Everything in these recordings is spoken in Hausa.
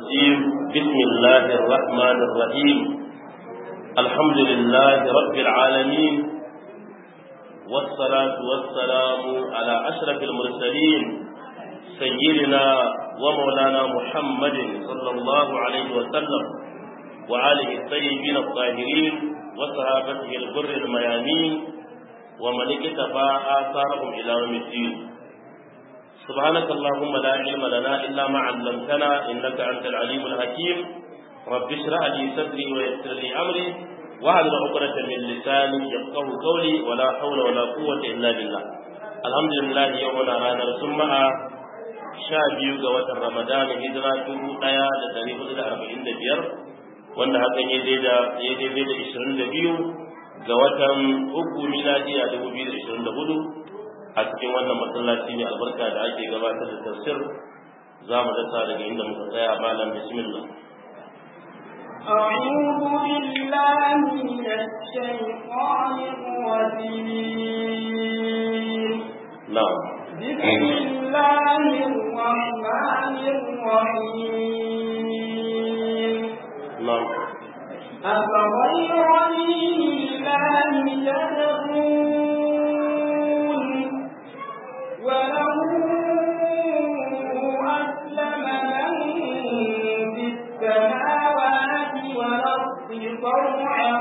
الرجيم بسم الله الرحمن الرحيم الحمد لله رب العالمين والصلاة والسلام على أشرف المرسلين سيدنا ومولانا محمد صلى الله عليه وسلم وآله الطيبين الطاهرين وصحابته الغر الميامين ومن اكتفى آثارهم إلى يوم الدين سبحانك اللهم لا علم لنا إلا ما علمتنا إنك أنت العليم الحكيم رب اشرح لي صدري ويسر لي أمري واحلل عقدة من لساني يفقه قولي ولا حول ولا قوة إلا بالله الحمد لله يومنا رانا رسمها sha biyu ga watan Ramadan hijira dubu ɗaya da ɗari hudu da arba'in da biyar wanda hakan ya daidai da ishirin da biyu ga watan uku miladiya dubu biyu da ishirin da hudu a cikin wannan masallaci mai albarka da ake gabatar da tafsir za mu dasa daga inda muka tsaya malam bismillah أعوذ بالله من الشيطان الرجيم نعم بسم الله الرحمن الرحيم نعم أفغير دين الله تبغون وله أسلم من في السماوات والأرض طوعا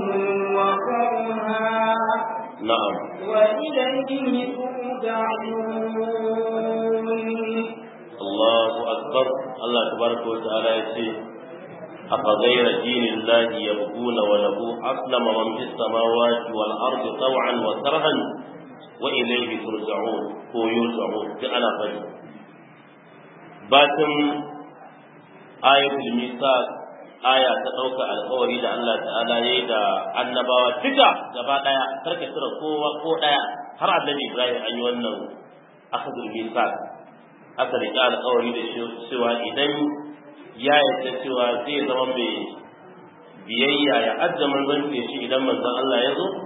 وكرها نعم وإليه ترجعون الله أكبر الله تبارك وتعالى يقول أفغير دين الله يبغون وله أسلم من في السماوات والأرض طوعا وكرها وإليه ترجعون هو يرجعون أنا فجر باتم آية الميثاق aya ta ɗauka alkawari da Allah ta'ala ya yi da annabawa duka gaba ɗaya karka tura kowa ko ɗaya har annabi Ibrahim an yi wannan akadul misaq aka riƙe alkawari da cewa idan ya yarda cewa zai zama mai biyayya ya adda manzanci shi idan manzon Allah ya zo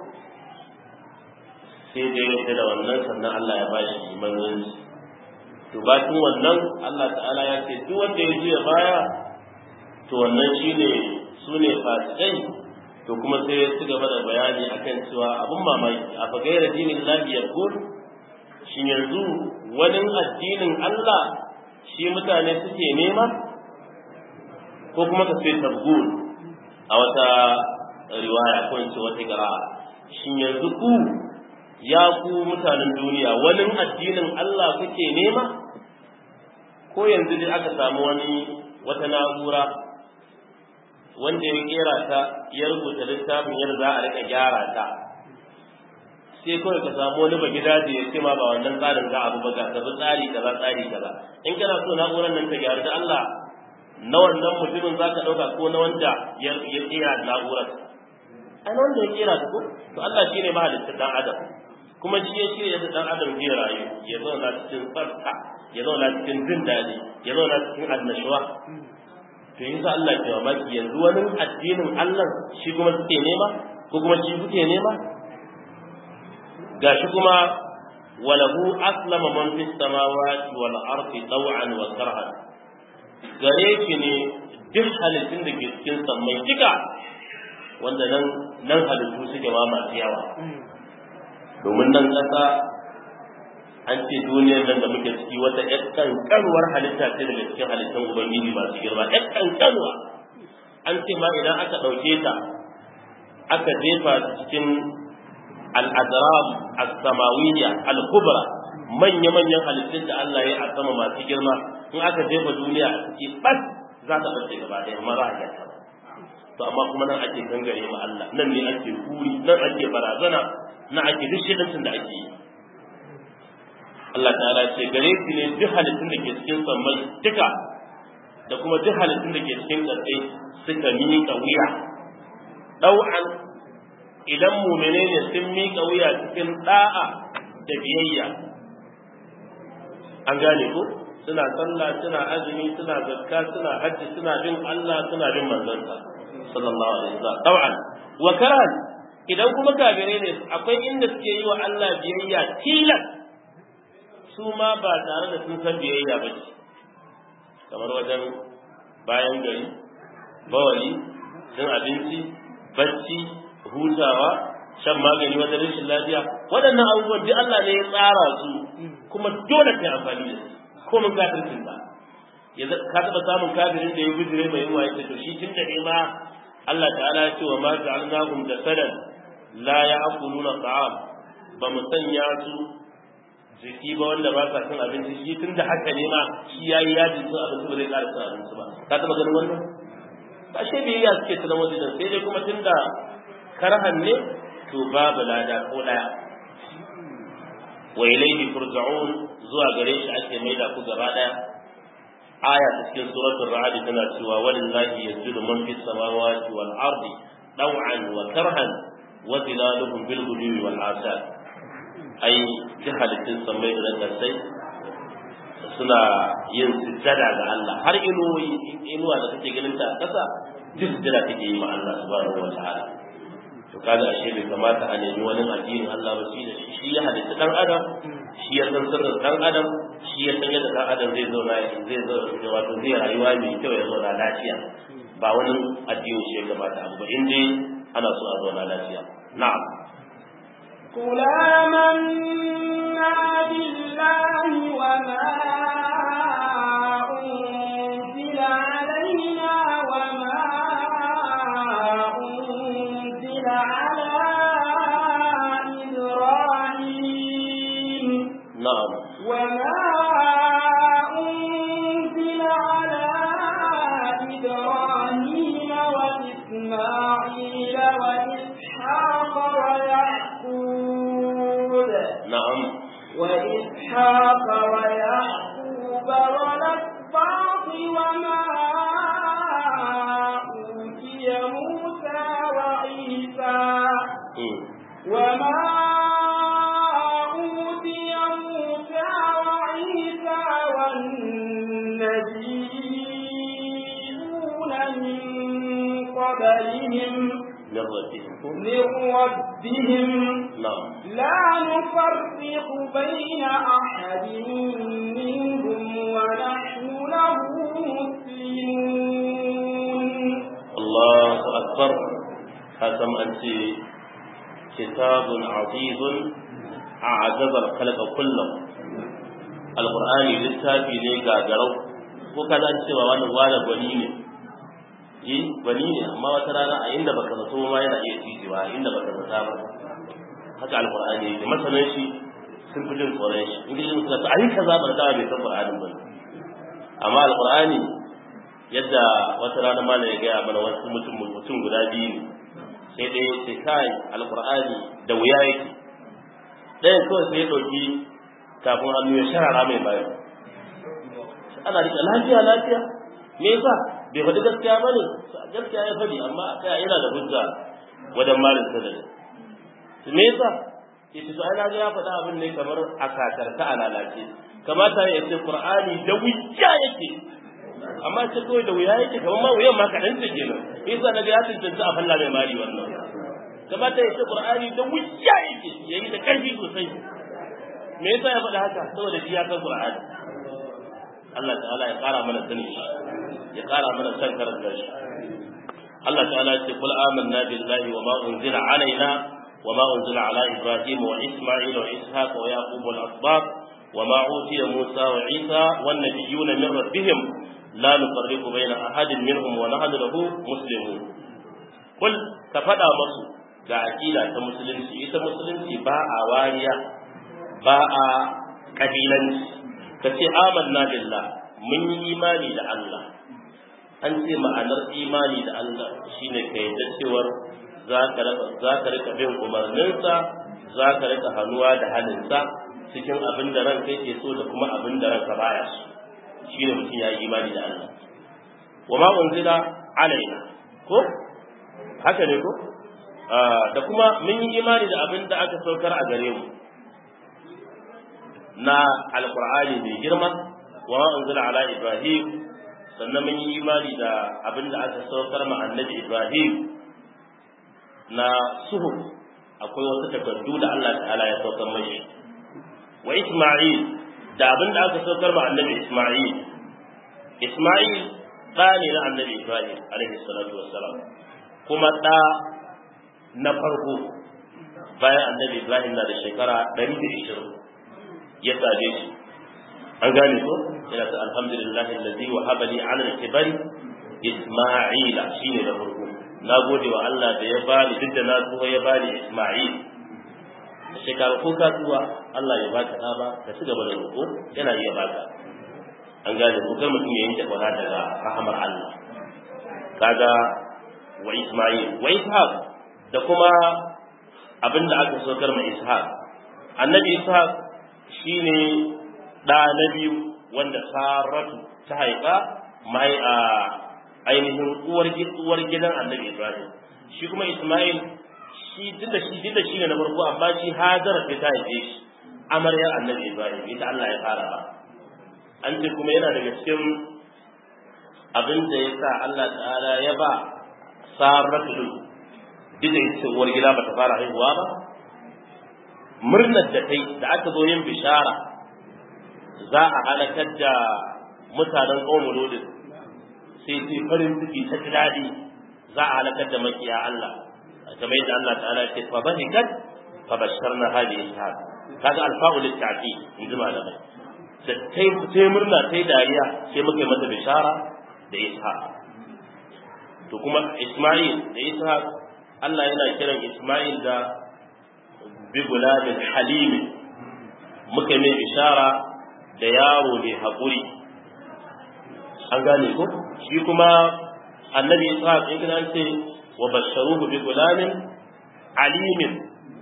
sai da ya da wannan sannan Allah ya bashi manzanci to bacin wannan Allah ta'ala ya ce duk wanda ya juya baya to wannan shine su ne fasikai to kuma sai ya ci gaba da bayani akan cewa abun mamaki a fagaira dinin lahi ya shi yanzu wani addinin Allah shi mutane suke nema ko kuma ka sai tabgun a wata riwaya ko in ce wata qira'a shin yanzu ku ya ku mutanen duniya wani addinin Allah kuke nema ko yanzu dai aka samu wani wata na'ura wanda ya kera ta ya rubuta littafin yadda za a rika gyara ta sai kawai ka samu wani bagida da ya ce ma ba wannan tsarin za a ba ga ta tsari kaza tsari kaza in kana so na'urar nan ta gyaru da Allah na wannan mutumin za ka ɗauka ko na wanda ya kera na'urar a na wanda ya kera ta ko to Allah shi ne mahalittar ɗan adam kuma shi ya shirya da ɗan adam zai rayu ya zauna cikin tsarka ya zauna cikin jin daɗi ya zauna cikin annashuwa to yanzu Allah ke mamaki yanzu wani addinin Allah shi kuma suke nema ko kuma shi kuke nema gashi kuma walahu aslama man fis samawati wal ardi taw'an wa karhan gare shi ne duk halittun da ke cikin sammai duka wanda nan nan halittu suke ma masu yawa domin nan ƙasa an ce duniyar nan da muke ciki wata ƴar ƙanƙanuwar halitta ce daga cikin halittun ubangiji masu girma ƴar ƙanƙanuwa an ce ma idan aka ɗauke ta aka jefa ta cikin al'adram as-samawiyya al-kubra manya-manyan halittun da Allah ya a sama masu girma in aka jefa duniya a ciki bas za ta bace gaba ɗaya amma za a gyata to amma kuma nan ake gangare ma Allah nan ne ake kuri nan ake barazana nan ake duk shirin da ake yi Allah ta'ala ce gare shi ne duk halittun da ke cikin sammai duka da kuma duk halittun da ke cikin ƙarƙai suka miƙa wuya ɗau'an idan mumene ne sun miƙa wuya cikin ɗa'a da biyayya an gane ko suna sallah suna azumi suna zakka suna hajji suna bin Allah suna bin manzansa sallallahu alaihi wasallam ɗau'an wa karan idan kuma kafirai ne akwai inda suke yi wa Allah biyayya tilas su ma ba tare da sun san biyayya ba ce kamar wajen bayan gari bawali cin abinci bacci hutawa shan magani wajen rashin lafiya waɗannan abubuwan duk Allah ne ya tsara su kuma dole kai amfani da su ko mun kafircin ka ya ka taɓa samun kafirin da ya bijire mai yawa ya to shi tun da ne ma Allah ta'ala ya ce wa ma ja'alnahum jasadan la ya'kuluna ta'am ba mu sanya su jiki ba wanda ba sa cin abinci shi tun da haka ne ma shi yayi yajin cin abinci ba zai ƙara cin abinci ba ka taɓa ganin wannan ba shi biyayya suke tunan wajen sai dai kuma tun da karhan ne to babu lada ko daya wa ilayhi turja'un zuwa gare shi ake maida ku gaba daya aya ta cikin suratul ra'd tana cewa walillahi yasjudu man fis samawati wal ardi daw'an wa karhan wa zilaluhum bil ghudwi wal asad ai jahalatin samai da kasai suna yin sujjada ga Allah har inuwa inuwa da kake ganin ta kasa duk sujjada take yi ma Allah subhanahu wa ta'ala to kaga ashe bai kamata a nemi wani addinin Allah ba shi da shi ya halitta dan adam shi ya san sirrin dan adam shi ya san yadda dan adam zai zauna zai zauna wato zai rayuwa mai kyau ya zauna lafiya ba wani addinin shi ya kamata abu ba in dai ana so a zauna lafiya na'am قل آمنا بالله وما أنزل علينا وما أنزل على إبراهيم na'am وما أنزل على إبراهيم وإسماعيل وإسحاق ويعقوب na'am وإسحاق ويعقوب والأسباط وما أوتي موسى وعيسى mm. وما أوتي موسى وعيسى والنبيون من قبلهم min rabbihim من ربهم na'am لا نفرق بين أحد منهم ونحن له مسلمون Allahu akbar kasam an ce kitabun azizun a'jazal khalqa kullum alqur'ani littafi ne gagarau ko kaza an cewa wani wani gwani ne yi gwani ne amma wata rana a inda baka zato ma yana iya cijewa inda baka zata ba haka alqur'ani yake masanan shi sun fi jin tsoron shi in gidan suka ta ayi kaza ba da bai san qur'anin ba amma alqur'ani yadda wata rana mana ya gaya mana wasu mutum mutum guda biyu ne sai dai ya ce kai alqur'ani da wuya yake ɗayan kawai sai ya ɗauki kafin hannu ya sharara mai bayan ana rike lafiya lafiya me yasa bai faɗi gaskiya ba ne gaskiya ya faɗi amma kai yana da hujja wajen malin sadari me yasa ya ce to ai na ga ya faɗa abin ne kamar a kakarta a lalace kamata ya ce qur'ani da wuya yake amma ce kawai da wuya yake kamar ma wuyan ma kaɗan ce kenan yasa na ga ya tantance a falla mai mari wannan kamata ya ce qur'ani da wuya yake yayi da ƙarfi sosai me yasa ya faɗa haka saboda shi ya san qur'ani Allah ta'ala ya ƙara mana sani shi ya ƙara mana san karanta shi Allah ta'ala ya ce kul amanna billahi wa ma unzila alaina wa ma unzila ala ibrahim wa isma'il wa ishaq wa yaqub wal asbab wa ma utiya musa wa isa wan nabiyyuna min rabbihim la nufarriqu baina ahadin minhum wa nahnu lahu muslimun kul ka faɗa masu ga aqida ta musulunci ita musulunci ba a wariya ba a kabilanci ka ce amanna billah mun yi imani da Allah an ce ma'anar imani da Allah shine ka yadda cewar za ka rika bin umarninsa za ka rika hannuwa da halinsa cikin abin da ranka yake so da kuma abin da ranka baya so shine mutum ya yi imani da Allah wa ma unzila alaina ko haka ne ko da kuma mun yi imani da abin da aka saukar a gare mu na alqur'ani mai girma wa ma unzila ala ibrahim sannan mun yi imani da abin da aka saukar ma annabi ibrahim na suhuf akwai wasu takardu da Allah ta'ala ya saukar mashi wa isma'il da abin da aka saukar ma annabi isma'il isma'il ɗa ne na annabi ibrahim alaihi salatu wassalam kuma ɗa na farko bayan annabi ibrahim na da shekara ɗari da ishirin ya same shi an gane ko yana ta alhamdulillahi allazi wa habali ala al-kibari isma'ila shine da farko na gode wa Allah da ya bani duk da na tsuwa ya bani isma'il da shekara ko ka tsuwa Allah ya baka ɗa ba ka ci gaba da roƙo yana iya baka an gane ko kai mutum ya yanke kwana daga rahamar Allah kaga wa isma'il wa ishaq da kuma abin da aka saukar ma ishaq annabi ishaq shine ɗa na biyu wanda saratu ta haifa mai a ainihin uwar uwar gidan annabi ibrahim shi kuma isma'il shi duk da shi duk da shi ne na farko amma shi hajara ta haife shi amarya annabi ibrahim ita Allah ya fara ba an ce kuma yana daga cikin abin da ya sa Allah ta'ala ya ba saratu duk da ita uwar gida ba ta fara haihuwa ba murnar da ta da aka zo yin bishara za a halakar da mutanen ƙaunar lodin sai sai farin ciki ta ji daɗi za a halakar da makiya Allah kamar yadda Allah ta'ala ce fa bahikat fa basharna hadi ishaq kaga alfa'u litta'ti in ji malamai da tai tai murna tai dariya sai muka yi mata bishara da ishaq to kuma isma'il da ishaq Allah yana kiran isma'il da bi gulamin halim muka mai bishara da yaro mai haƙuri an gane ko shi kuma annabi ishaq in kana ce wa basharuhu bi gulamin alimin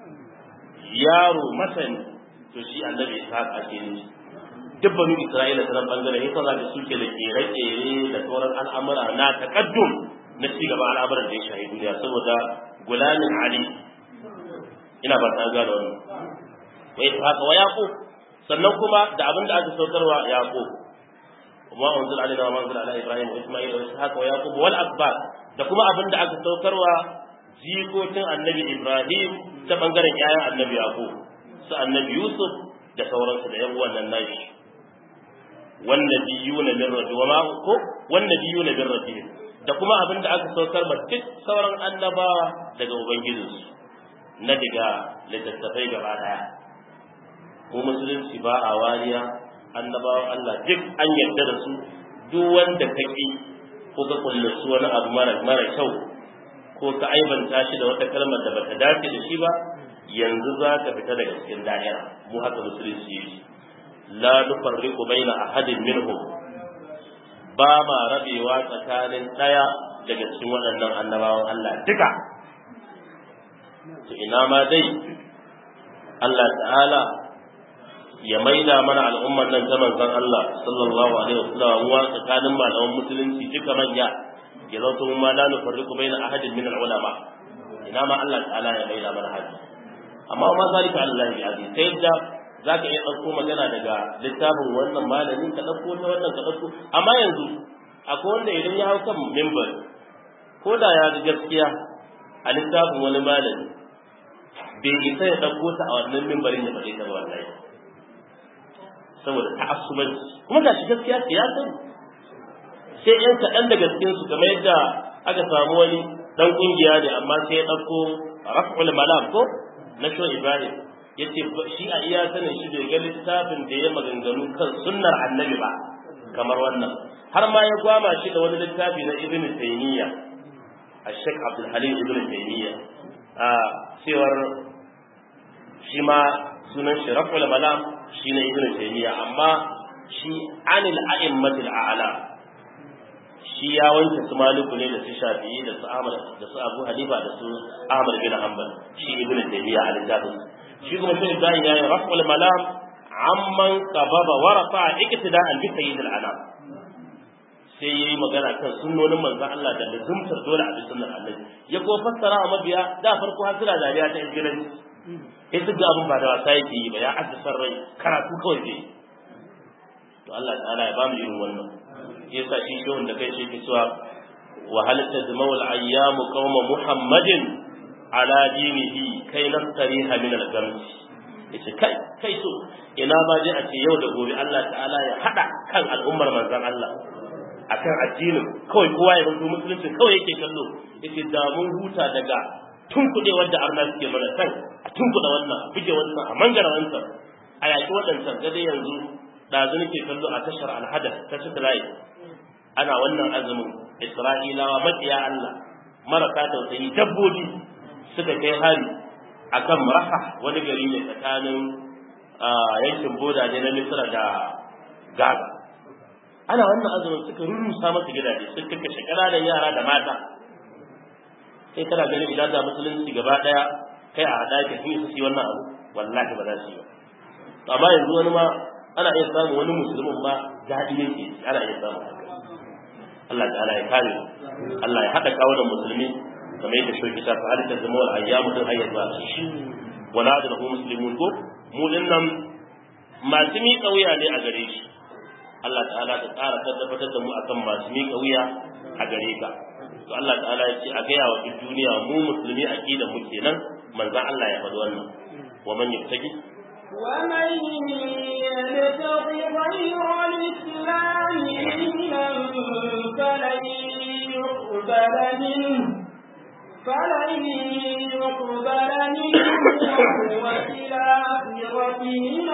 yaro masani to shi annabi ishaq ake ne duk banu isra'ila ta nan bangaren yasa za ka suke da kere-kere da sauran al'amura na takaddum na ci gaba al'amuran da ya shahi duniya saboda gulamin ali ina ba ta gane wannan wa ishaq wa yaqub sannan kuma da abin da aka saukarwa yaqub وما أنزل علينا وما أنزل على إبراهيم وإسماعيل وإسحاق ويعقوب والأسباط da kuma abin da aka saukarwa jikokin annabi Ibrahim ta bangaren yayan annabi Yaqub su annabi Yusuf da sauransu da yan wannan nashi wannabiyuna min rabbi wa ma ko wannabiyuna min rabbihim da kuma abin da aka saukar ma duk sauran annabawa daga ubangijinsu na daga littattafai gaba daya ko musulunci ba a wariya annabawan Allah duk an yarda da su duk wanda ka ki ko ka kullasu wani abu mara mara kyau ko ka aibanta shi da wata kalmar da bata dace da shi ba yanzu za ka fita daga cikin da'ira mu haka musulunci yake la nufarriqu baina ahadin minhum ba ma rabewa tsakanin daya daga cikin waɗannan annabawan Allah duka to ina ma dai Allah ta'ala ya maida mana al'ummar nan ta manzon Allah sallallahu alaihi wasallam wa tsakanin malaman musulunci duka manya ya zauto mun ma la nufarriqu baina ahadin min al-ulama ina ma Allah ta'ala ya maida mana hadi amma ma zalika Allah bi aziz sai da zaka iya dauko magana daga littafin wannan malamin ka dauko ta wannan ka dauko amma yanzu akwai wanda idan ya hau kan minbar ko da ya ji gaskiya a littafin wani malami bai isa ya dauko ta a wannan minbarin ya faɗi ta wallahi saboda ta'assubanci kuma ga shi gaskiya siyasa sai yan kaɗan daga cikin su kamar yadda aka samu wani dan kungiya ne amma sai ya ɗauko raf'ul malam ko na sho ibrahim yace shi a iya sanin shi bai ga littafin da ya maganganu kan sunnar annabi ba kamar wannan har ma ya gwama shi da wani littafi na ibn taymiya الشيخ عبد الحليم ابن تيمية آه cewar shi ma sunan shi raf'ul malam shi ne ibnu taymiya amma shi anil a'immatil a'la shi ya wanke su maliku ne da su shafi'i da su ahmad da su abu hanifa da su ahmad bin hanbal shi ibnu taymiya a littafin shi kuma shi ibrahim ya yi raf'ul malam amman qababa wa rafa'a iktida'an bi sayyidil anam sai yayi magana kan sunnonin manzon Allah da lazumtar dole a bi sunnar Allah ya ko fassara a mabiya da farko hasira dariya ta ingilanci sai duk abin ba da wasa yake yi ba ya addasa rai karatu kawai zai to Allah ta'ala ya bamu irin wannan yasa shi shehun da kai shi ke cewa wa hal tazmau al ayyamu qauma muhammadin ala dinihi kai nastariha min al gams yace kai kai so ina ba dai a ce yau da gobe Allah ta'ala ya hada kan al'ummar manzon Allah akan addinin kawai kowa ya zanto musulunci kawai yake kallo yace da mun huta daga tunkuɗe wadda arna suke mana kan a tunkuɗe wannan a buge wannan a mangara wancan a yaƙi waɗancan gade yanzu ɗazu nake kallo a tashar alhadar ta satellite ana wannan azumin isra'ilawa maƙiya allah marasa tausayi dabbobi suka kai hari akan rafa wani gari ne tsakanin yankin boda ne na misra da gaza ana wannan azumin suka rurrusa masa gidaje suka kashe ƙananan yara da mata sai kana ganin idan da musulunci gaba daya kai a hada ka sun su yi wannan abu wallahi ba za su yi ba amma yanzu wani ma ana iya samun wani musulmin ma daɗi yake ana iya samun haka Allah ta'ala ya kare Allah ya haɗa kawo da musulmi kamar yadda shoki ta fa halitta zama wal ayyamu din hayyar ba shi wala da lahu muslimun ko mu dinnan masu miƙa wuya ne a gare shi Allah ta'ala ta tsara tabbatar da mu akan masu miƙa wuya a gare ka to Allah ta'ala ya ce a gaya wa duk duniya mu musulmi aqida mu kenan manzon Allah ya faɗi wannan wa man yabtaji ومن يبتغ غير الإسلام دينا فلن يقبل منه فلن يقبل منه وهو في الآخرة من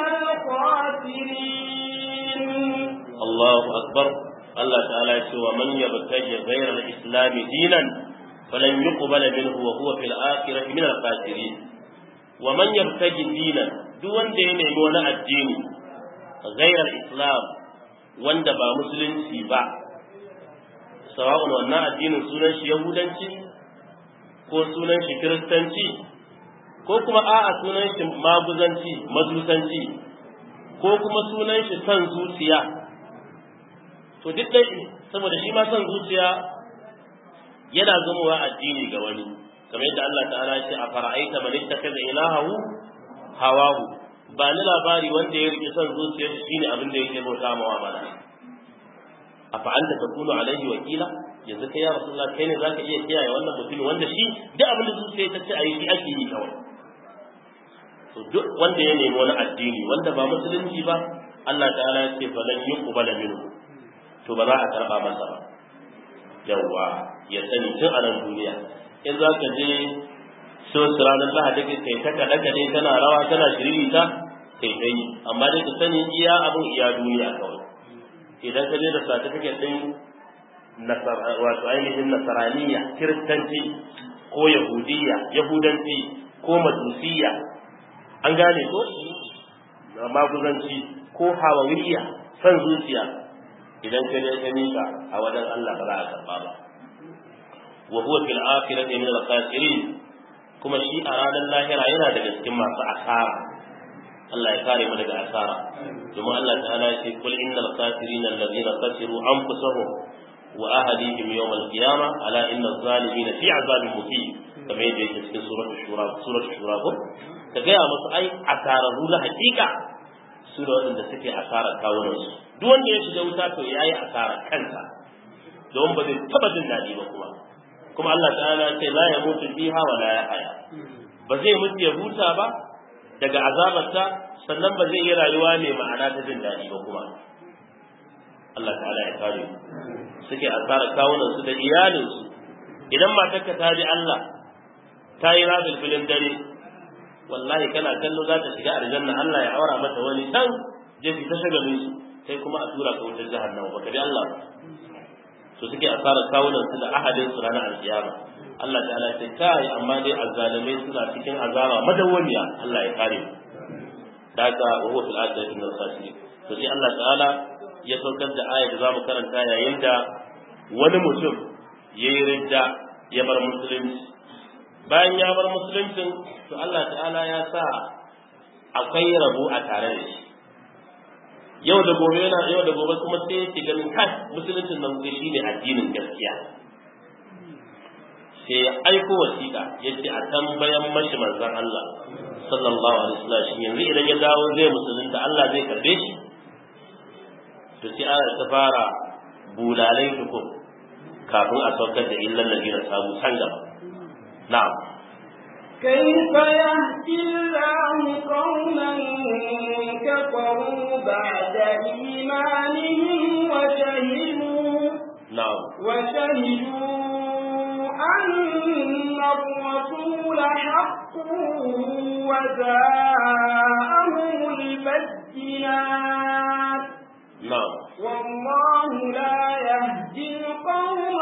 الخاسرين Allahu akbar Allah ta'ala ya ce wa man yabtaji ghayra al-islam dinan falan yuqbala minhu wa huwa fil akhirati min al-khasirin wa man yabtaji dinan duk wanda ya nemi wani addini ghayra al-islam wanda ba musulunci ba sawa'un wannan addinin sunan shi yahudanci ko sunan shi kiristanci ko kuma a'a sunan shi maguzanci majusanci ko kuma sunan shi son zuciya to duk dai saboda shi ma son zuciya yana zamowa addini ga wani kamar yadda Allah ta'ala ya ce a fara'aita man ittakaza ilahahu hawahu ba ni labari wanda ya rike son zuciyar shi shine abin da yake bauta ma wa mana afa anta takunu alaihi wakila yanzu kai ya rasulullah kai ne zaka iya kiyaye wannan mutumin wanda shi duk abin da zuciya ta ce ayi shi ake yi kawai to duk wanda ya nemi wani addini wanda ba musulunci ba Allah ta'ala ya ce falan yuqbala minhu to ba za a karba masa ba yawwa ya sani tun a nan duniya in za ka je so ranar lahadi kai ta kaɗe kaɗe tana rawa tana shiririta kai ta yi amma dai ka sani iya abin iya duniya kawai idan ka je da certificate ɗin wato ainihin nasaraniya kiristanci ko yahudiyya yahudanci ko majusiya an gane ko maguzanci ko hawawiyya san zuciya idan ka je ka mika a wajen Allah ba za a karba ba wa huwa fil akhirati min al khasirin kuma shi a ranar lahira yana daga cikin masu asara Allah ya kare mu daga asara domin Allah ta'ala ya ce kul innal khasirina alladhina khasiru anfusahum wa ahlihim yawm al qiyamah ala inna adh-dhalimina fi 'adhabin muqim kamar yadda yake cikin suratul shura suratul shura ko ka ga musu ai asararru na hakika su da waɗanda suke asarar kawunansu duk wanda ya shiga wuta to ya yi asarar kansa don ba zai taɓa jin daɗi ba kuma kuma Allah ta'ala ce la ya mutu fiha wa la ya haya ba zai mutu ya huta ba daga azabarta sannan ba zai yi rayuwa mai ma'ana ta jin daɗi ba kuma Allah ta'ala ya kare suke asarar kawunansu da iyalinsu idan matarka ta ji Allah ta yi rabin filin dare wallahi kana kallo za ta shiga aljanna Allah ya aura mata wani can je ki ta shagalin su sai kuma a tura ka wutar jahannama baka bi Allah ba so suke asarar kawunan su da ahadin su ranar alkiyama Allah ta'ala ya ce kai amma dai azzalimai suna cikin azaba madawwamiya Allah ya kare mu daga wa huwa fil akhirati min al-khasirin to sai Allah ta'ala ya saukar da ayat da zamu karanta yayin da wani mutum yayi ridda ya bar musulunci bayan ya bar musuluncin to Allah ta'ala ya sa akwai rabo a tare da shi yau da gobe yana yau da gobe kuma sai yake ganin kai musuluncin nan kai shine addinin gaskiya sai ya aiko wasiƙa yace a tambayan mashi manzon Allah sallallahu alaihi wasallam shi yanzu idan ya dawo zai musulunta Allah zai karbe shi to sai ana ta fara bulalai tukun kafin a saukar da illan ladina sabu san gaba na'am كيف يهدي الله قوما كفروا بعد إيمانهم وشهدوا na'am وشهدوا أن الرسول حق وجاءهم البينات na'am والله لا يهدي القوم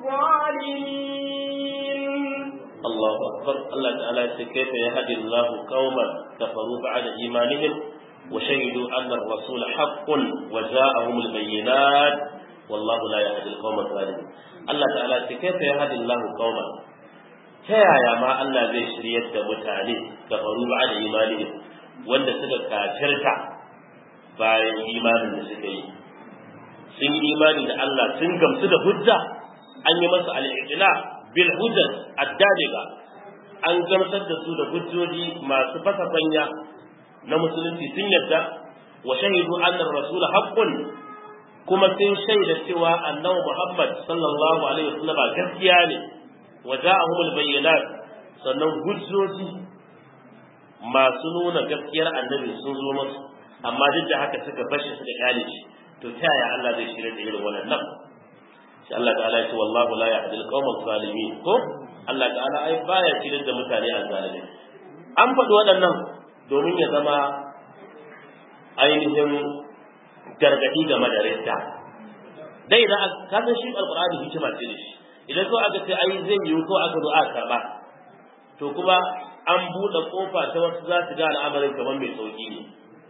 الظالمين الله أكبر الله تعالى كيف يهدي الله قوما كفروا بعد إيمانهم وشهدوا أن الرسول حق وجاءهم البينات والله لا يهدي القوم الظالمين الله تعالى كيف يهدي الله قوما تيايا ما الله زي شريت متاني كفروا بعد إيمانهم wanda suka kafirta bayan imanin da suka yi sun yi imani da Allah sun gamsu da hujja an yi masa al'ijila bil hujjat addadiga an gamsar da su da hujjoji masu fasa fanya na musulunci sun yadda wa shahidu annar rasul haqqun kuma sun shaida cewa annabi Muhammad sallallahu alaihi wasallam gaskiya ne wa ja'ahum al bayyinat sannan hujjoji masu nuna gaskiyar annabi sun zo musu amma duk da haka suka bashi suka kyale shi to ta yaya Allah zai shirya da irin wannan sai Allah ta'ala ya ce wallahu la yahdi al-qawm zalimin ko Allah ta'ala ai baya shirya da mutane a zalimi an faɗi waɗannan domin ya zama ainihin gargaɗi game da ridda dai idan ka san shi alqur'ani hikima ce da shi idan ko aka ce ai zai yi ko aka zo aka karba to kuma an buɗe kofa ta wasu za su ga al'amarin kamar mai sauki ne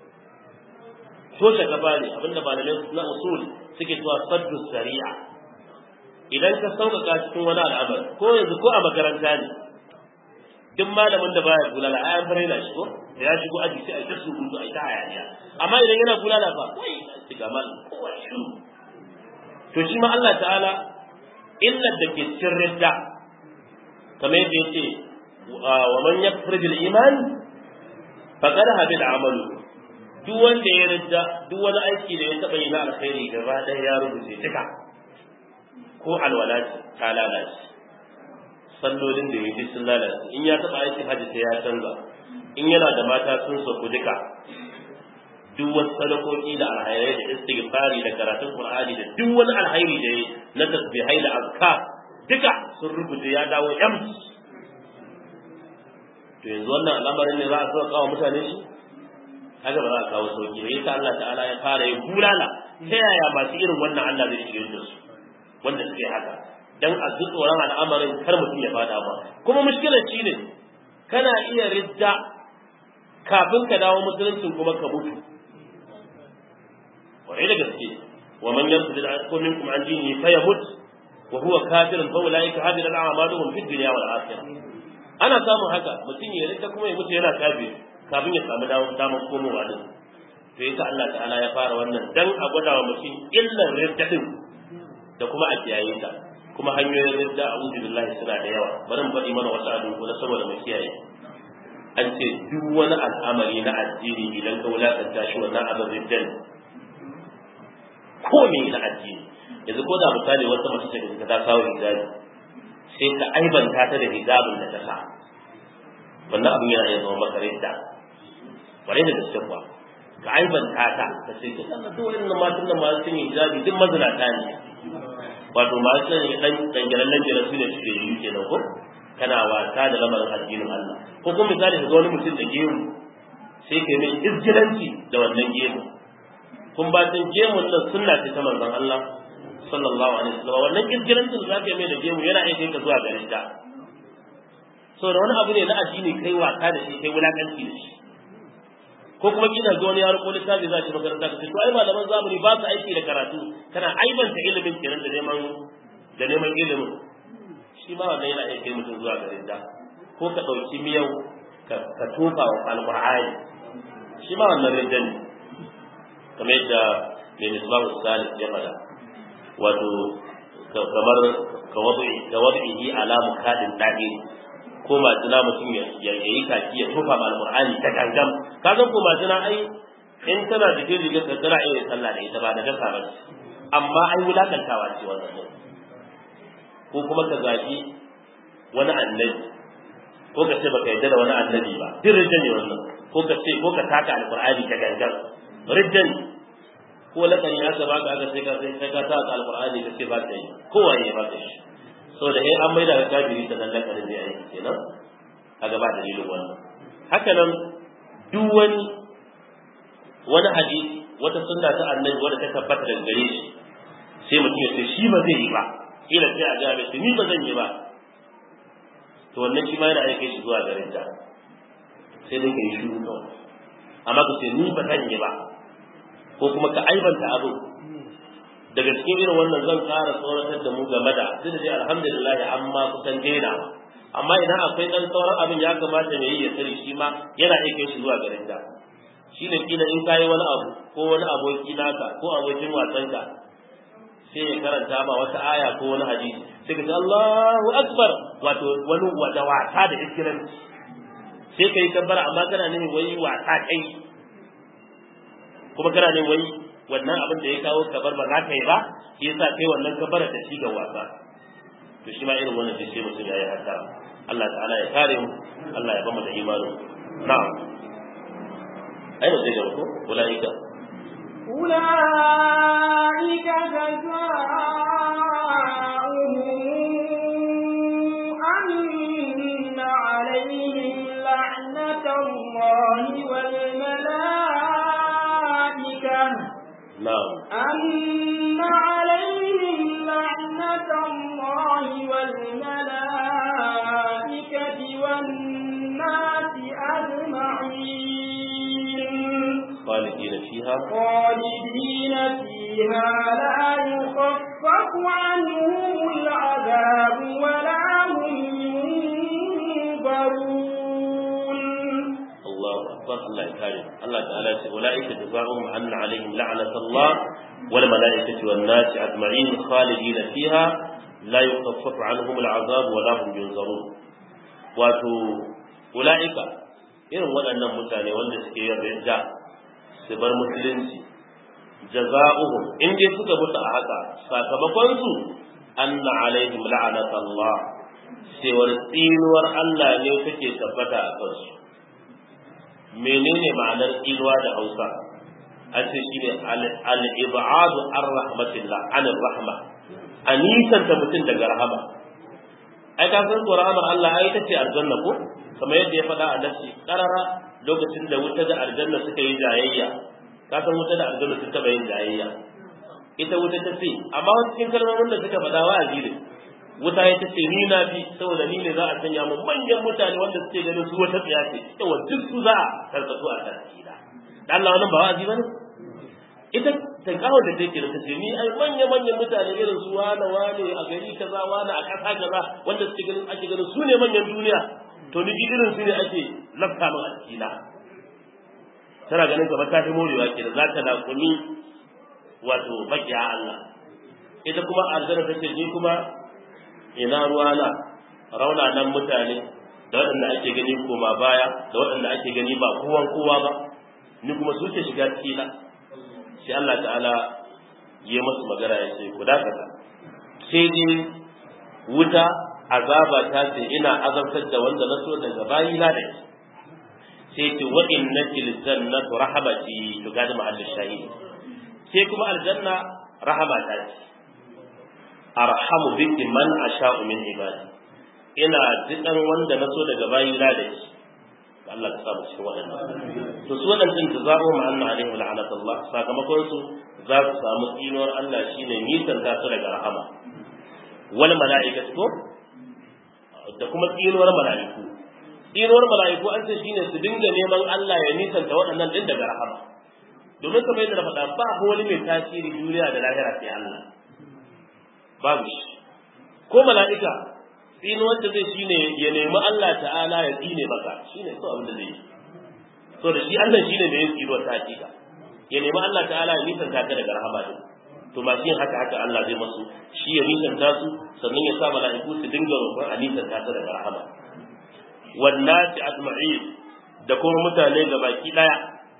toshe gaba ne abinda malamai na usul suke cewa saddu sari'a idan ka sauƙaƙa cikin wani al'amari ko yanzu ko a makaranta ne duk malamin da baya bulala ai an fara shi ko da ya shigo aji sai a ta surutu a ta hayaniya amma idan yana bulala fa kai ci ga mal kowa shi to shi ma Allah ta'ala illar da ke cikin ridda kamar yadda yace wa man yakfur bil iman faqad habida amalu duk wanda ya ridda duk wani aiki da ya taba yi na alkhairi gaba ɗaya ya rubuce duka ko alwala ta lalace sallolin da ya bi sun lalace in ya taba aiki hajji sai ya canza in yana da mata sun sauku duka duk wasu sadakoki da alhairai da istighfari da karatun qur'ani da duk wani alhairi da na tasbihai da azkar duka sun rubuce ya dawo empty to yanzu wannan al'amarin ne za a sauka wa mutane shi haka ba za a kawo sauki ba yasa Allah ta'ala ya fara ya bulala ta yaya masu irin wannan Allah zai shirye da su wanda suke haka dan a ji tsoron al'amarin kar mutum ya fada ba kuma mushkilar shi ne kana iya ridda kafin ka dawo musuluncin kuma ka mutu kwarai da gaske wa man yarfud al minkum an dini fa yamut wa huwa kafirun fa ulaika hadira al-a'maluhum fid dunya wal akhirah ana samun haka mutum ya ridda kuma ya mutu yana kafir kafin ya samu damar komowa din to yasa Allah ta'ala ya fara wannan dan a gwada wa mutum illar ridda din da kuma a kiyaye ta kuma hanyoyin ridda a uzu billahi suna da yawa bari mu faɗi mana wasu abin kuma saboda mu kiyaye an ce duk wani al'amari na addini idan ka wulakanta shi wannan abin ridda ne ko me na addini yanzu ko da misali wata mace ce da ta kawo hijabi sai ka aibanta ta da hijabin da ta sa wannan abin yana iya zama maka ridda bare da gaske kuwa ka aibanta ta ka ce ka sanna duk wannan matan nan masu yin hijabi duk mazinata ne wato masu yin dan dangalan nan jira su ne suke yi kenan ko kana wasa da lamarin addinin Allah ko kuma misali ka ga wani mutum da gemu sai ka mai izgilanci da wannan gemu kun ba tun gemun nan sunna ce ta manzon Allah sallallahu alaihi wasallam wannan izgilancin da zaka yi mai da gemu yana iya kai ka zuwa garin ta so da wani abu ne na addini kai wasa da shi kai wulakanci da shi ko kuma kina ga wani yaro ko littafi za ki makaranta ka ce to ai malaman zamani ba su aiki da karatu kana aibanta ilimin kenan da neman da neman ilimin shi ma wannan yana iya kai mutum zuwa garin da ko ka ɗauki miyau ka tofa wa alƙur'ani shi ma wannan rinjan ne kamar yadda mai misbahu salih ya faɗa wato kamar ka wadu'ihi ala mukadin da'iri ko majina mutum ya yi kaki ya tofa ma alqur'ani ta gangam ka san ko majina ai in tana da jin rigar ka tana iya sallah da ita ba da dasa ba amma ai wulakantawa ce wannan ko kuma ka zagi wani annabi ko ka ce baka yarda da wani annabi ba duk rijja ne wannan ko ka ce ko ka taka alqur'ani ta gangan rijja ne ko lakani aka baka aka sai ka sai ka sa alqur'ani ka ce ba ta yi kowa ne ba ta shi so da eh an maida ka kafiri ta nan lakarin zai aiki kenan a gaba dalilin wannan haka nan duk wani wani hadisi wata sunna ta annabi wanda ta tabbata daga gare shi sai mutum ya ce shi ba zai yi ba kila sai a ga bai ni ba zan yi ba to wannan shi ma yana aike shi zuwa garin ta sai dai kai shiru kawai amma ka ce ni ba zan yi ba ko kuma ka aibanta abu daga cikin irin wannan zan ƙara tsoratar da mu game da duk da dai alhamdulillah amma kusan daina amma idan akwai dan sauran abin ya kamata mai yi ya sani shi ma yana aike shi zuwa garin ta shi ne kila in kayi wani abu ko wani aboki naka ko abokin wasanka sai ya karanta ma wata aya ko wani hadisi sai ka ce Allahu akbar wato wani wada wasa da iskiranci sai kai kabbara amma kana nemi wai wasa kai kuma kana nemi wai wannan abin da ya kawo kabar ba za ka yi ba shi yasa kai wannan kabbara ta ci ga wasa to shi ma irin wannan sai mutum ya yi haka Allah ta'ala ya kare mu Allah ya bamu da imanin na'am ai ba zai ga ko ulaika أولئك جزاؤهم أن عليهم لعنة الله والملائكة na'am أن عليهم لعنة الله والملائكة والناس أجمعين خالدين فيها خالدين فيها لا يخفف عنهم العذاب ولا هم ينظرون الله أكبر الله يكرم الله تعالى يقول أولئك جزاؤهم أن عليهم لعنة الله والملائكة والناس أجمعين خالدين فيها لا يخفف عنهم العذاب ولا هم ينظرون wato ula'ika irin waɗannan mutane wanda suke yin ridda su bar musulunci jaza'uhum in dai suka mutu a haka sakamakon su anna alaihim la'anat Allah cewar tsinuwar Allah ne take tabbata a kansu menene ma'anar tsinuwa da Hausa an ce shine al-ib'adu ar rahmatillah an rahma a nisanta mutum daga rahama ai ka san ko rahamar Allah ai ta ce aljanna ko kamar yadda ya faɗa a nafsi karara lokacin da wuta da aljanna suka yi jayayya ka san wuta da aljanna sun taɓa yin jayayya ita wuta ta ce amma wasu cikin kalmomin da suka faɗa wa'azi ne wuta ya ta ce ni na fi saboda ni ne za a sanya mu manyan mutane wanda suke ganin su wata tsiya ce yawa duk su za a karkatu a tarkila da Allah wannan ba wa'azi bane ita ta kawo da take da tace ni ai manya manyan mutane irin su wane wane a gari kaza wane a kasa kaza wanda suke ganin ake ganin su ne manyan duniya to ni irin su ne ake lafta min a cikina tana ganin kamar ta fi morewa ke da za ta laƙumi wato bakiya Allah ita kuma aljanna ta ce ni kuma ina ruwana raunanan mutane da waɗanda ake gani koma baya da waɗanda ake gani ba kowan kowa ba ni kuma su ke shiga cikina sai Allah ta'ala ya masu magana ya ce ku dakata sai dai wuta azaba ta ce ina azabtar da wanda na so daga bayina da shi sai ce wa innati ljannatu rahamati to ga da mahallin shahidi sai kuma aljanna rahama ta ce arhamu biki man asha'u min ibadi ina dukan wanda na so daga bayina da shi Allah ka samu cikin waɗannan to su waɗannan da za'u ma anna alaihim la'anatullah sakamakon su za su samu tsinuwar Allah shine nisan ta su daga rahama wal mala'ikatu ko da kuma tsinuwar mala'iku tsinuwar mala'iku an ce shine su dinga neman Allah ya nisanta waɗannan din daga rahama domin kamar yadda na faɗa ba wani mai tasiri duniya da lahira sai Allah babu shi ko mala'ika tsinuwar da zai shine ya nemi Allah ta'ala ya tsine maka shine so abin da zai yi so da shi Allah shine mai yin tsinuwar ta hakika ya nemi Allah ta'ala ya nisanta ka daga rahama din to masu yin haka haka Allah zai masu shi ya nisanta su sannan ya sa mala'iku su dinga roƙon a nisanta su daga rahama wannasi ajma'in da kuma mutane ga baki daya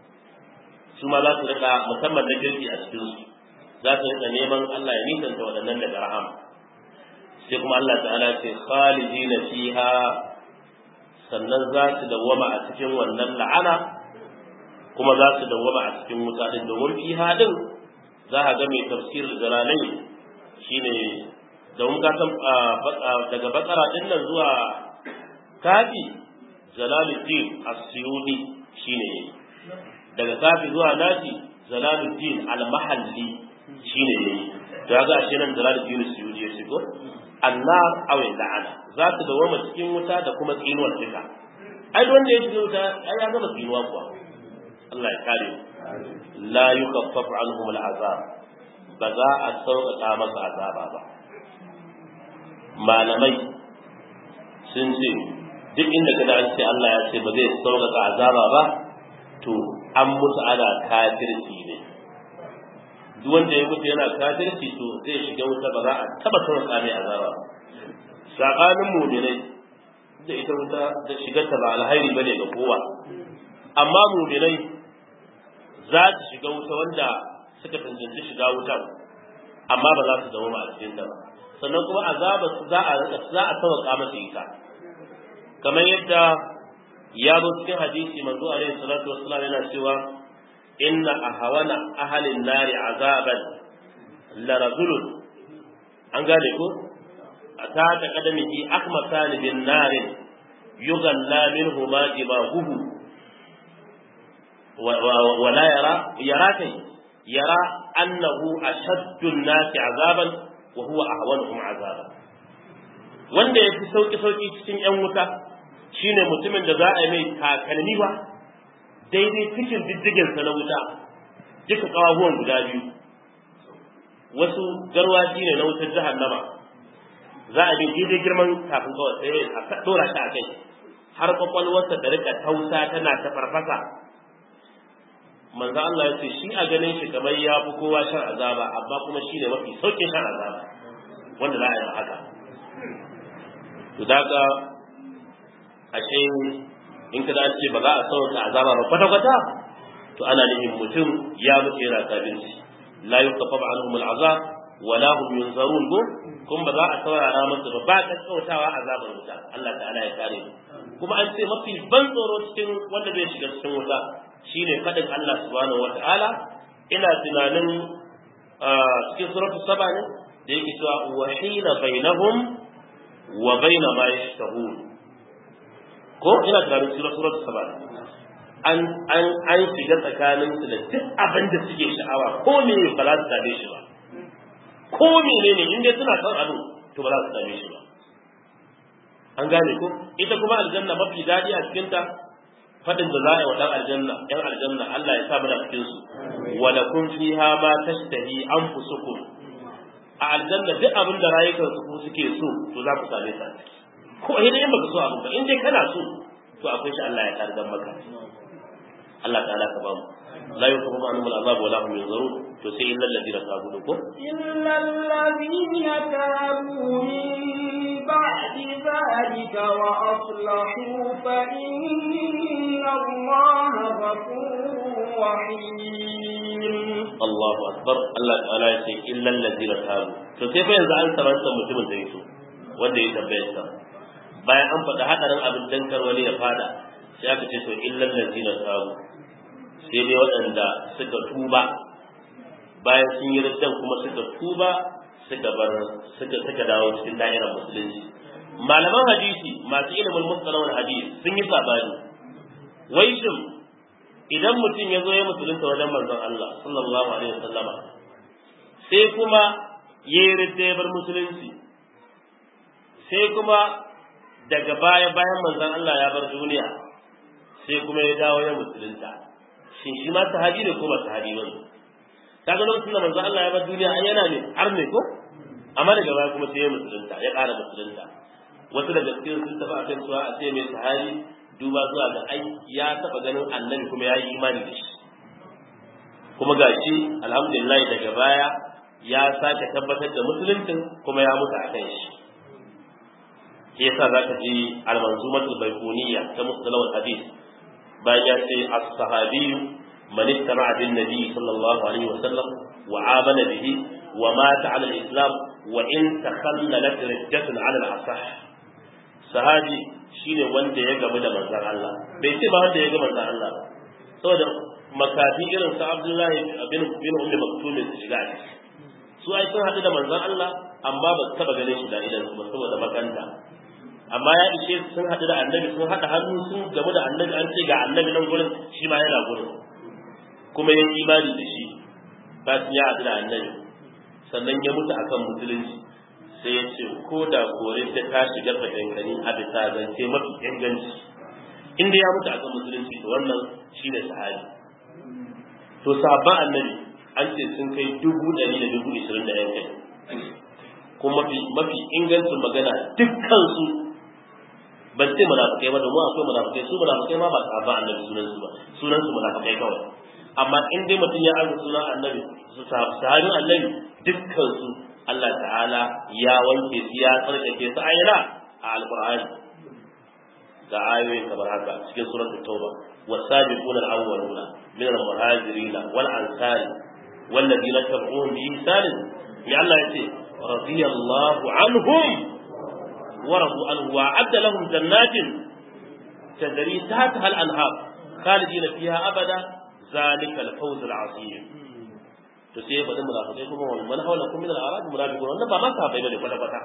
su ma za su rika musamman na kirki a cikin su za su rika neman Allah ya nisanta waɗannan daga rahama sai kuma Allah ta'ala ce khalidina fiha sannan za su dawwama a cikin wannan la'ana kuma za su dawwama a cikin wuta din domin fiha din za a ga mai tafsir jalalai shine domin ka san daga bakara din nan zuwa kafi jalaluddin as-suyudi shine daga kafi zuwa nasi jalaluddin al-mahalli shine yayi to ga shi nan jalaluddin as-suyudi ya shigo annar aw la'ana za ta dawo cikin wuta da kuma tsinuwar duka ai wanda ya shiga wuta ai ya gama tsinuwa kuwa Allah ya kare la yukaffafu anhum al-azab ba za a sauƙaƙa masa azaba ba malamai sun ce duk inda kada an ce Allah ya ce ba zai sauƙaƙa azaba ba to an mutu ana kafirci ne duk wanda ya mutu yana kafirci to zai shiga wuta ba za a taba sauƙaƙa mai azaba ba sabanin mu'minai da ita wuta da shigar ta ba alhairi bane ga kowa amma mu'minai za su shiga wuta wanda suka tantance shiga wutar amma ba za su zama ba a cikin ta ba sannan kuma azaba su za a za a tawaka masa ita kamar yadda ya zo cikin hadisi manzo alaihi salatu wassalam yana cewa inna ahwana ahlin nari azaban la rajulun an gane ko ata ta kadamihi akmatan bin narin yughalla minhu ma jibahuhu ولا يرى يراك يرى أنه أشد الناس عذابا وهو أهونهم عذابا wanda ya fi sauƙi sauƙi cikin ‘yan wuta shine mutumin da za a yi mai takalmi ba daidai cikin diddiginsa na wuta duka ƙawahuwan guda biyu wasu garwashi ne na wutar jahannama za a yi daidai girman kafin kawai sai a ɗora shi a kai har kwakwalwarsa da rika tausa tana ta farfasa manzo Allah ya ce shi a ganin shi kamar ya fi kowa shan azaba amma kuma shi ne mafi sauƙin shan azaba wanda za a yi haka to daga ashe in ka ce ba za a sauka azaba ba kwata kwata to ana nufin mutum ya mutu yana kafirci la yuqaffa anhum al'azab wa la hum yunzarun go kun ba za a saurara masa ba ba kakkautawa azabar wuta Allah ta'ala ya kare kuma an ce mafi ban tsoro cikin wanda zai shiga cikin wuta shine fadin Allah subhanahu wata'ala ina tunanin cikin suratul saba ne da yake cewa wa hina bainahum wa baina ma yashtahun ko ina tunanin cikin suratul saba an an an shiga tsakanin su da duk abin da suke sha'awa ko me ba za su same shi ba ko menene in dai suna son abu to ba za su same shi ba an gane ko ita kuma aljanna mafi daɗi a cikinta fadin da za a yi wa ɗan aljanna ɗan aljanna Allah ya sa mana cikin su wa lakum fiha ma tashtahi anfusukum a aljanna duk abin da rayukan su suke so to za ku same ta ko idan in baka so abin ba in dai kana so to akwai shi Allah ya kargan maka Allah ta'ala ka ba mu la yuqamu anhum al'azab wa la hum yunzarun to sai illal ladina tabu ko illal ladina tabu min ba'di dhalika wa aslahu fa inna Allaha ghafurur rahim Allahu akbar Allah ta'ala ya ce illal ladina tabu to sai fa yanzu an saranta mutumin da yake wanda ya tambaye sa bayan an faɗa hadarin abin dankar wani ya fada sai aka ce to illal ladina tabu sai dai waɗanda suka tuba bayan sun yi riddan kuma suka tuba suka bar suka suka dawo cikin da'irar musulunci malaman hadisi masu ilimin mustalahul hadisi sun yi sabani wai shin idan mutum ya zo ya musulunta wajen manzon Allah sallallahu alaihi wasallama sai kuma ya yi ridda ya bar musulunci sai kuma daga baya bayan manzon Allah ya bar duniya sai kuma ya dawo ya musulunta shin shi ma sahabi ne ko ba sahabi ba ne kaga lokacin da manzo Allah ya bar duniya ai yana ne har ne ko amma daga baya kuma sai ya musulunta ya ƙara musulunta wasu daga cikin sun tafi akan cewa a ce mai sahabi duba zuwa ga ai ya taba ganin annabi kuma ya yi imani da shi kuma gashi alhamdulillah daga baya ya sake tabbatar da musuluncin kuma ya mutu a kan shi shi yasa zaka ji al-manzumatul baiquniyya ta mustalahul hadith bayan ya ce as-sahabi man istama'a bin nabi sallallahu alaihi wa sallam wa amana bihi wa mata ala al-islam wa in takhallalat riddatun ala al-asah sahabi shine wanda ya gamu da manzon Allah bai ce ba wanda ya ga manzon Allah ba saboda makafi irin su Abdullahi bin bin Ummi Maktum su shiga a ciki su ai sun haɗu da manzon Allah amma ba su taɓa ganin shi da idan su ba saboda makanta amma ya ishe su sun haɗu da annabi sun haɗa hannu sun gamu da annabi an ce ga annabi nan gurin shi ma yana gurin kuma ya imani da shi ba su ya haɗu da annabi sannan ya mutu akan musulunci sai ya ce ko da kore ta ta shiga tsakankani a bisa zance mafi inganci inda ya mutu akan musulunci to wannan shi ne sahabi to sahabban annabi an ce sun kai dubu ɗari da dubu ishirin da yan kai kuma mafi mafi ingancin magana dukkansu ban ce munafikai ba domin akwai munafikai su munafikai ma ba sahabban annabi sunan su ba sunan su munafikai kawai amma in dai mutum ya arzu sunan annabi su sahabin annabi dukkan su Allah ta'ala ya wanke su ya tsarkake su ayyana a alqur'ani ga ayoyin kamar haka cikin suratul tauba والسابقون الأولون من المهاجرين والأنصار والذين تبعوهم بإحسان يا الله يتي رضي الله عنهم ورضوا عنه وأعد لهم جنات تجري تحتها الأنهار خالدين فيها أبدا ذلك الفوز العظيم to sai ya faɗi munafikai kuma wani man haula kun min al-arab munafiqun wannan ba ma sahabbai bane kwata kwata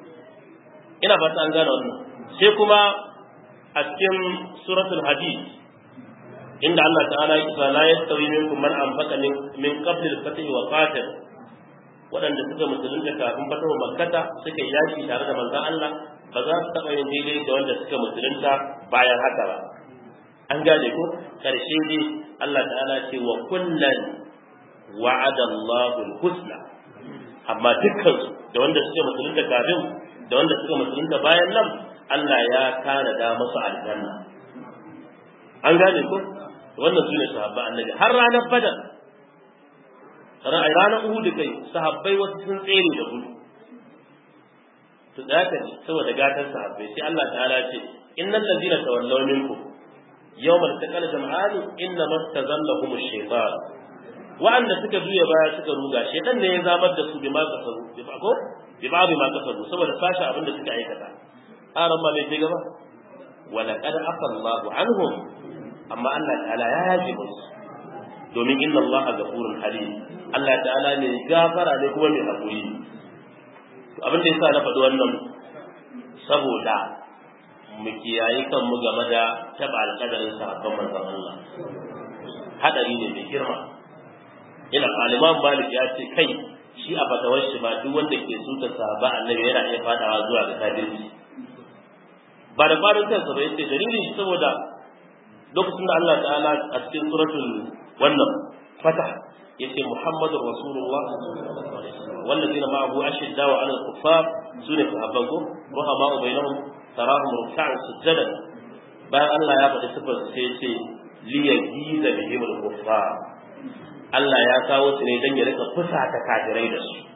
ina fata an gane wannan sai kuma a cikin suratul hadid inda Allah ta'ala ya kisa la yastawi minkum man anfaqa min qabl al-fath wa qatal waɗanda suka musulunta kafin fatahu makkata suka yi yaki tare da manzon Allah ba za su taɓa yin daidai da wanda suka musulunta bayan haka ba an gane ko karshe dai Allah ta'ala ce wa kullan wa'ada Allahu al-husna amma dukkan da wanda suka musulunta kafin da wanda suka musulunta bayan nan Allah ya tanada musu aljanna an gane ko wannan su ne sahabba annabi har ranar badar ranar uhudu kai sahabbai wasu sun tsere da gudu to da haka ne saboda gatan sahabbai sai Allah ta'ala ce innal ladina tawallaw minkum yawmal taqal jam'ani inna mastazallahum ash-shaytan wa'anda suka juya baya suka ruga shedan ne ya zamar da su bima kasaru bi ko bi ba ma kasaru saboda sashi abin da suka aikata aran ma mai gaba wa laqad afa Allahu anhum amma Allah ta'ala ya yaje musu domin inna Allah ghafurun halim Allah ta'ala ne gafara ne kuma mai hakuri abin da yasa na faɗi wannan saboda mu kiyaye kanmu game da taɓa alƙadarin sahabban manzon Allah hadari ne mai girma ina aliman malik ya ce kai shi a fatawar shi ba duk wanda ke suta sahaba annabi yana iya fadawa zuwa ga kafirci ba da farin kansa ba yace dalilin shi saboda lokacin da Allah ta'ala a cikin suratul wannan fatah yace muhammadur rasulullah والذين معه أشداء على الكفار سنة صحابته رحماء بينهم تراهم ركعا سجدا bayan Allah ya faɗi sifar sai ce liyagiza bihim al-kuffar Allah ya kawo su ne don ya rika fusata kafirai da su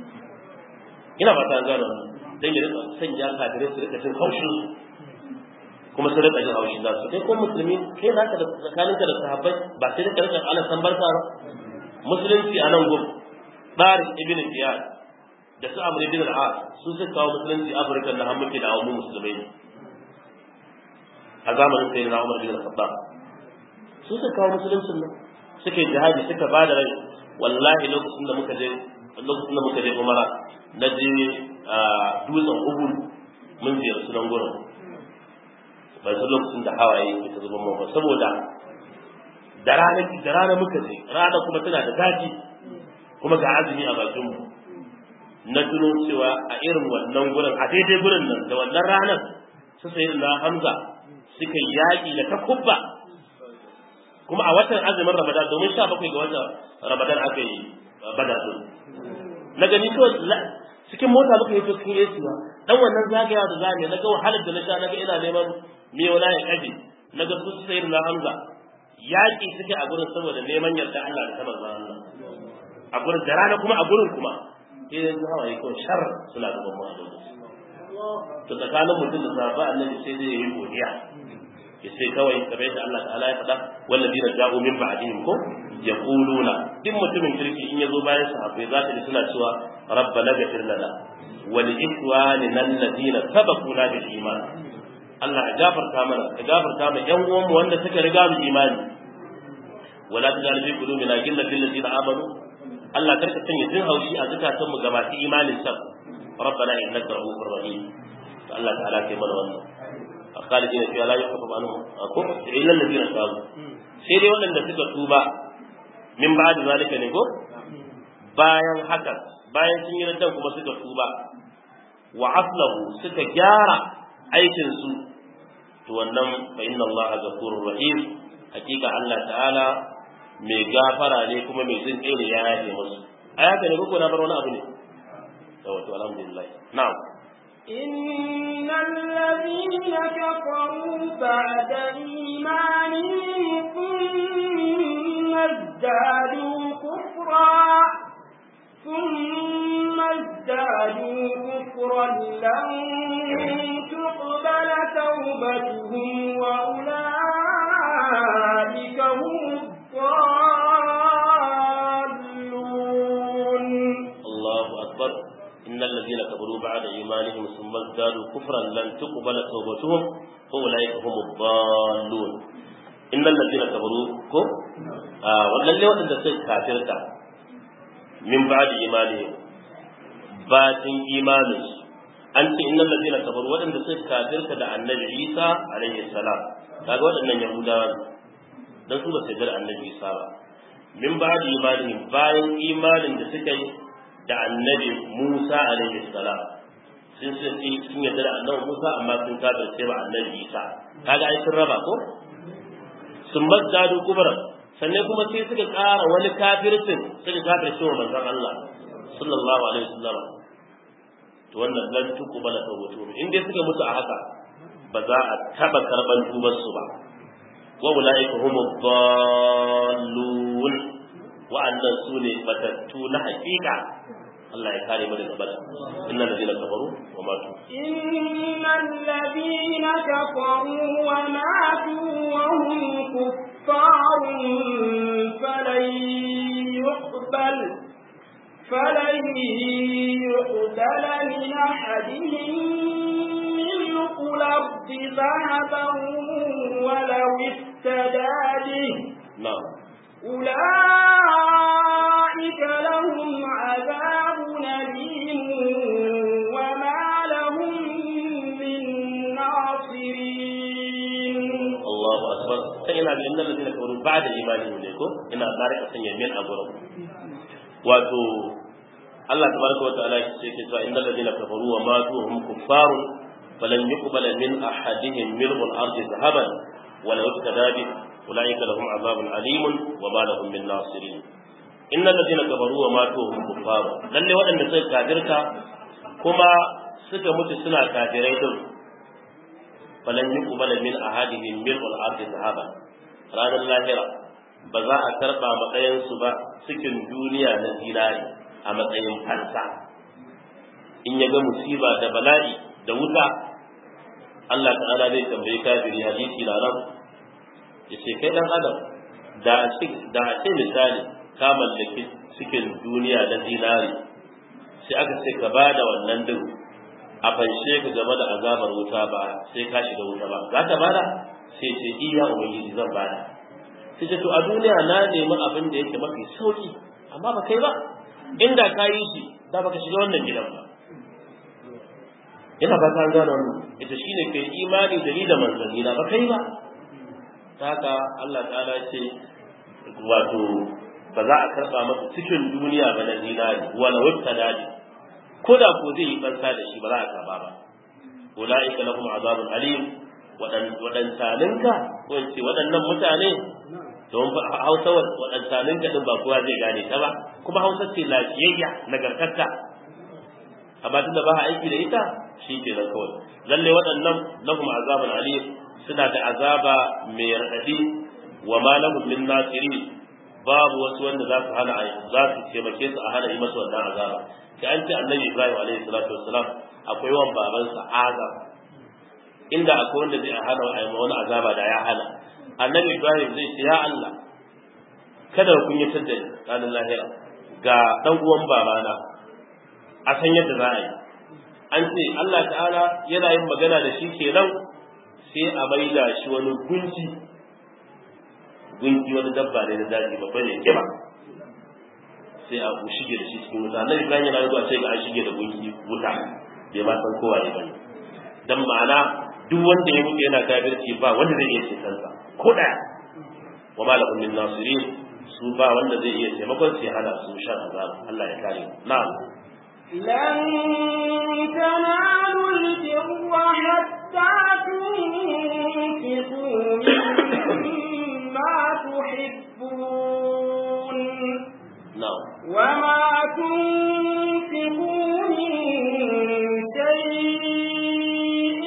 ina ba ta gano don ya rika sanya kafirai su rika jin haushin su kuma su rika jin haushin su kai ko musulmi kai za ka da tsakaninka da sahabbai ba sai da rika ana san barka ba musulunci a nan gudu Tsarin ibn Ziyad da su Amr ibn al-As su suka kawo musulunci Afirka da har muke da mu musulmai a zamanin sayyidina Umar bin Khattab su suka kawo musuluncin nan suka yi jihadi suka ba da rai wallahi lokacin da muka je lokacin da muka je umara na je dutsen uhud mun ziyarci nan gurin bai san lokacin da hawaye ke ta zuba mawa saboda da rana da rana muka je rana kuma tana da zafi kuma ga azumi a bakin mu na tuno cewa a irin wannan gurin a daidai gurin nan da wannan ranar su sayi na hamza suka yaƙi da takubba kuma a watan azumin ramadan domin sha bakwai ga watan ramadan aka yi badar din na gani kawai cikin mota muka yi to cikin yesu ba dan wannan zagayawa da zamu na ga wahalar da na sha na ga ina neman me wala ya kaje na ga su sayar na hamza yaƙi suke a gurin saboda neman yarda Allah da tabar Allah a gurin da rana kuma a gurin kuma sai yanzu hawaye kawai shar suna gaban mu a to tsakanin mutum da sahaba annabi sai zai yi godiya sai kawai kamar yadda Allah ta'ala ya faɗa walladina ja'u min ba'dihim ko yaquluna duk mutumin kirki in yazo bayan sahabbai za ka ji suna cewa rabbana ghfir lana wa li ikhwanina alladina sabaquna bil iman Allah ya gafarta mana ka gafarta mana yan uwan mu wanda suka riga mu imani wala tajal fi qulubina ghillan lil ladina amanu Allah karka sanya jin haushi a zakatan mu ga masu imanin sa rabbana innaka ra'ufur rahim to Allah ta'ala ke mana wannan khalidina fi la yukhaffafu anhum akum illa alladhina tabu sai dai waɗanda suka tuba min ba'd zalika ne ko bayan haka bayan sun yi raddan kuma suka tuba wa aslahu suka gyara aikin su to wannan fa inna Allah ghafurur rahim hakika Allah ta'ala mai gafara ne kuma mai jin kai ne ya yafe musu ayata ne ko na bar wani abu ne to alhamdulillah na'am إن الذين كفروا بعد إيمانهم ثم ازدادوا كفرا ثم ازدادوا كفرا لن تقبل توبتهم وأولئك هم الضالون الله أكبر إن الذين كفروا بعد إيمانهم ثم ازدادوا كفرا لن تقبل توبتهم فأولئك هم الضالون إن الذين كفروا كم آه والذي وأن تسير كافرتا من بعد إيمانهم باتن إيمانهم an ce innal ladina kafaru waɗanda suka kafirta da annabi Isa alaihi salam kaga waɗannan yahudawa ne dan su ba su da annabi Isa ba min ba'di imanihim bayan imanin da suka yi da annabi Musa alaihi salam sun sun sun yarda da annabi Musa amma sun kafirce ba annabi Isa kaga ai sun raba ko sun mazdadu kubra sannan kuma sai suka ƙara wani kafircin suka kafirce wa manzon Allah sallallahu alaihi wasallam to wannan lan tuqbala tawbatuhum in dai suka mutu a haka ba za a taba karban tubar su ba wa ulaika humud dallun wa annan sune batattu na hakika Allah ya kare mu daga bada innal ladina kafaru wa matu innal ladina kafaru wa matu wa hum kuffarun falan yuqbal فلن يقبل من أحدهم ملء الأرض ذهبا ولو افتدى به نعم أولئك لهم عذاب أليم وما لهم من ناصرين الله أكبر فإن إن الذين كفروا بعد إيمانهم لكم إن ذلك سيمين أبرهم wato Allah tabaraka wataala yake cewa innal ladina kafaru wa matu hum kuffarun falan yuqbala min ahadihim mil'ul ardi dhahaban wa law iktada bi ulaika lahum azabun alimun wa ma lahum min nasirin innal ladina kafaru wa matu hum kuffarun lalle waɗanda suka kafirta kuma suka mutu suna kafirai din falan yuqbala min ahadihim mil'ul ardi dhahaban ranar lahira ba za a karɓa matsayinsu ba cikin duniya na zinari a matsayin fansa in ya ga musiba da bala'i da wuta Allah ta'ala zai tambayi kafiri hadisi na nan ya ce kai dan adam da a ce misali ka mallaki cikin duniya na zinari sai aka ce ka ba da wannan din a fanshe ka game da azabar wuta ba sai ka shiga wuta ba za ka bada sai ce iya ubangiji zan bada sai ce to a duniya na nemi abin da yake mafi sauki amma ba kai ba inda ka yi shi da baka shiga wannan gidan ba ina ba ta gane wannan ita shine kai imani da ni da manzanni na ba kai ba haka Allah ta'ala ce wato ba za a karba masa cikin duniya ba na zinari wala wata dadi ko da ko zai yi fansa da shi ba za a karba ba ulaika lahum azabun alim waɗantaninka ko in ce waɗannan mutane don hausa waɗantaninka ɗin ba kowa zai gane ta ba kuma hausa ce lafiyayya nagartatta amma tunda ba aiki da ita shi ke nan kawai lalle waɗannan lahum azabun alim suna da azaba mai raɗaɗi wa ma lahum min nasiri babu wasu wanda za su hana za su taimake su a hana yi masa wannan azaba kai an ce annabi ibrahim alaihi salatu wassalam akwai wan babansa azab inda akwai wanda zai hana a wani azaba da ya hana annabi ibrahim zai ce ya allah kada kun yi da ranar lahira ga dan uwan babana a san yadda za a yi an ce allah ta'ala yana yin magana da shi kenan sai a maida shi wani gunji gunki wani dabba ne na daji babba ne kiba sai a ku shige da shi cikin wuta nan ibrahim yana zuwa sai ga an shige da gunki wuta bai ma san kowa ne bane dan ma'ana duk wanda ya mutu yana kafirci ba wanda zai iya ceton sa ko daya wa ma lahum min nasirin su ba wanda zai iya taimakon sai hana su shan azab Allah ya kare na'am لن تنالوا البر حتى تنفقوا مما تحبون na'am وما تنفقوا من شيء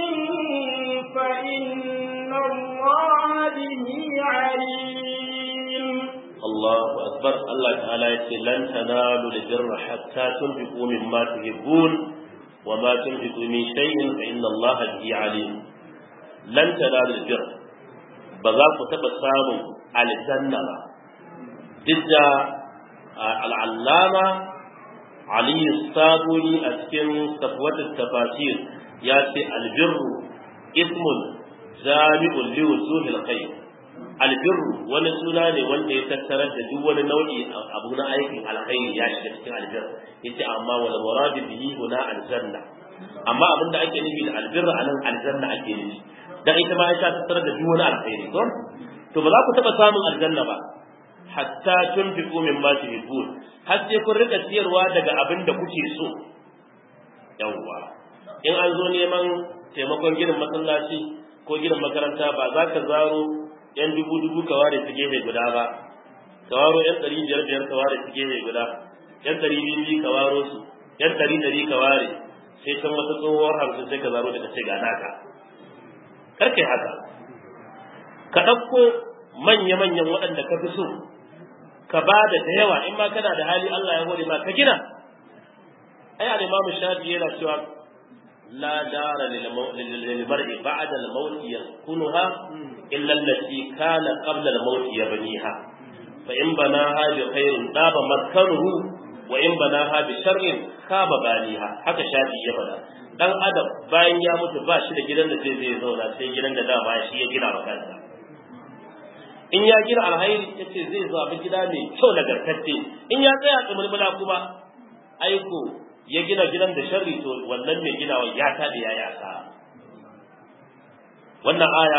فإن الله به عليم Allahu akbar Allah ta'ala ya ce lan tanalu al-birra hatta tunfiqu mimma tuhibbun wa ma tunfiqu min shay'in fa inna Allah bihi alim lan tanalu al-birra ba za ku taba samun aljanna ba duk da al'allama Ali Sabuni a cikin safwat tafasir ya ce albirru ismun jami'un li wujuhil khair albirru wani suna ne wanda ya tattarar da duk wani nau'i abu na aikin alkhairi ya shiga cikin albirru yace amma wal muradu bihi huna aljanna amma abin da ake nufi da albirru anan aljanna ake nufi dan ita ma ita tattarar da duk wani alkhairi to to ba za ku taba samun aljanna ba hatta tunfiqu mimma tuhibbun har sai kun rika ciyarwa daga abin da kuke so yawwa in an zo neman taimakon gidan masallaci ko gidan makaranta ba za ka zaro yan dubu dubu ka ware su gefe guda ba ka waro yan ɗari biyar biyar ka ware su gefe guda yan ɗari biyu biyu ka waro su yan ɗari ɗari ka ware sai can wata tsohuwar hamsin sai ka zaro daga ce ga naka kar kai haka ka ɗauko manya-manyan waɗanda ka fi so ka ba da da yawa in ma kana da hali Allah ya hore ma ka gina ai al-Imam Shafi yana cewa la dara lil mar'i ba'da al-maut yaskunuha illa allati kana qabla al-maut yabniha fa in banaha bi khairin daba maskanuhu wa in banaha bi sharrin khaba baniha haka Shafi ya faɗa dan adam bayan ya mutu ba shi da gidan da zai zai zauna sai gidan da dama shi ya gina wa kansa in ya gina alhairi ya ce zai zaɓi gida mai kyau nagartacce in ya tsaya tsumulmula kuma aiko ya gina gidan da sharri to wannan mai ginawa ya taɗe ya yasa wannan aya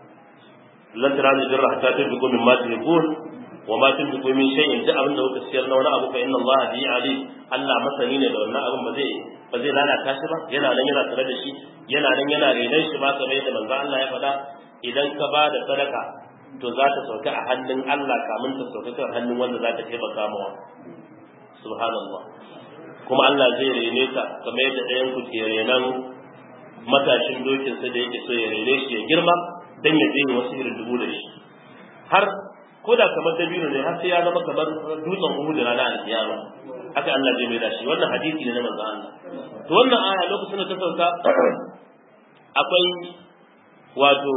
lan tara da jirra hatta tunfiqu min ma tuhibbun wa ma tunfiqu min shay'in da abin da kuka siyar na wani abu fa inna Allah bi ali Allah masani ne da wannan abin ba zai ba zai lalata shi ba yana nan yana tare da shi yana nan yana renon shi ba kamar yadda manzo Allah ya faɗa idan ka ba da sadaka to za ta sauka a hannun Allah kamun ta sauka kan hannun wanda za ta taimaka mawa subhanallah kuma Allah zai rene ta kamar yadda ɗayan ku ke renan matashin dokin sa da yake so ya rene shi ya girma dan ya je wasu irin dubu da shi har ko da kamar dabino ne har sai ya zama kamar dutsen Uhud da ranar alkiyama haka Allah zai mai da shi wannan hadisi ne na manzo Allah to wannan aya lokacin da ta sauka akwai wato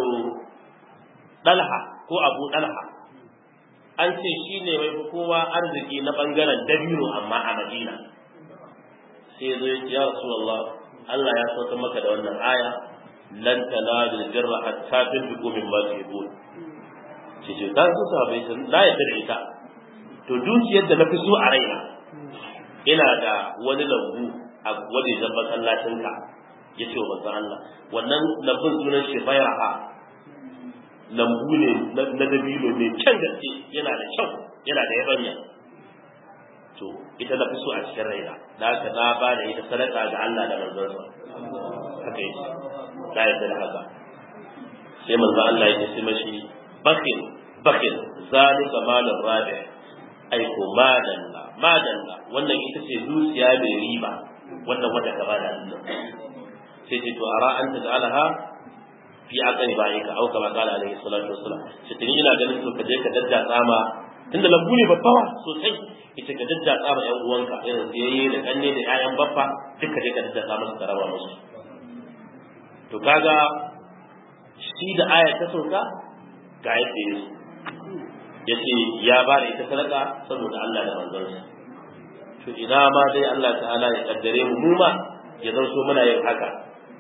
Dalha ko Abu Dalha an ce shi ne mai kowa arziki na bangaren dabino amma a Madina sai ya zo ya ce ya Rasulullah Allah ya sauka maka da wannan aya lan tanalu birra hatta tunfiqu mimma tuhibbun ce ce ta su sahabbai sun la ya da ita to dukiyar da na fi so a raina ina da wani lambu a wajen masallacinka ya ce wa manzon Allah wannan lambun sunan shi bayraha lambu ne na dabino mai kyan gaske yana da kyau yana da yabanya to ita na fi so a cikin raina da haka na ba da ita sadaka ga Allah da manzonsa haka yake da yadda da haka sai manzo Allah ya ce mashi bakin bakin zalika malin rabi ai ko madalla madalla wannan ita ce dukiya mai riba wannan wanda ka bada Allah sai ce to ara anta ta'alaha fi aqani ba'ika au kama qala alaihi salatu wassalam sai tuni ina ganin to kaje ka daddatsa ma tunda lambu ne babbawa sosai ita ka daddatsa ma yan uwanka irin tsayayye da kanne da ƴaƴan baffa duka je ka daddatsa musu ka raba musu to kaga shi da aya ta sauka ga yadda ya ya ce ya ba da ita sadaka saboda Allah da manzonsa to ina ma dai Allah ta'ala ya kaddare mu mu ma ya zanto muna yin haka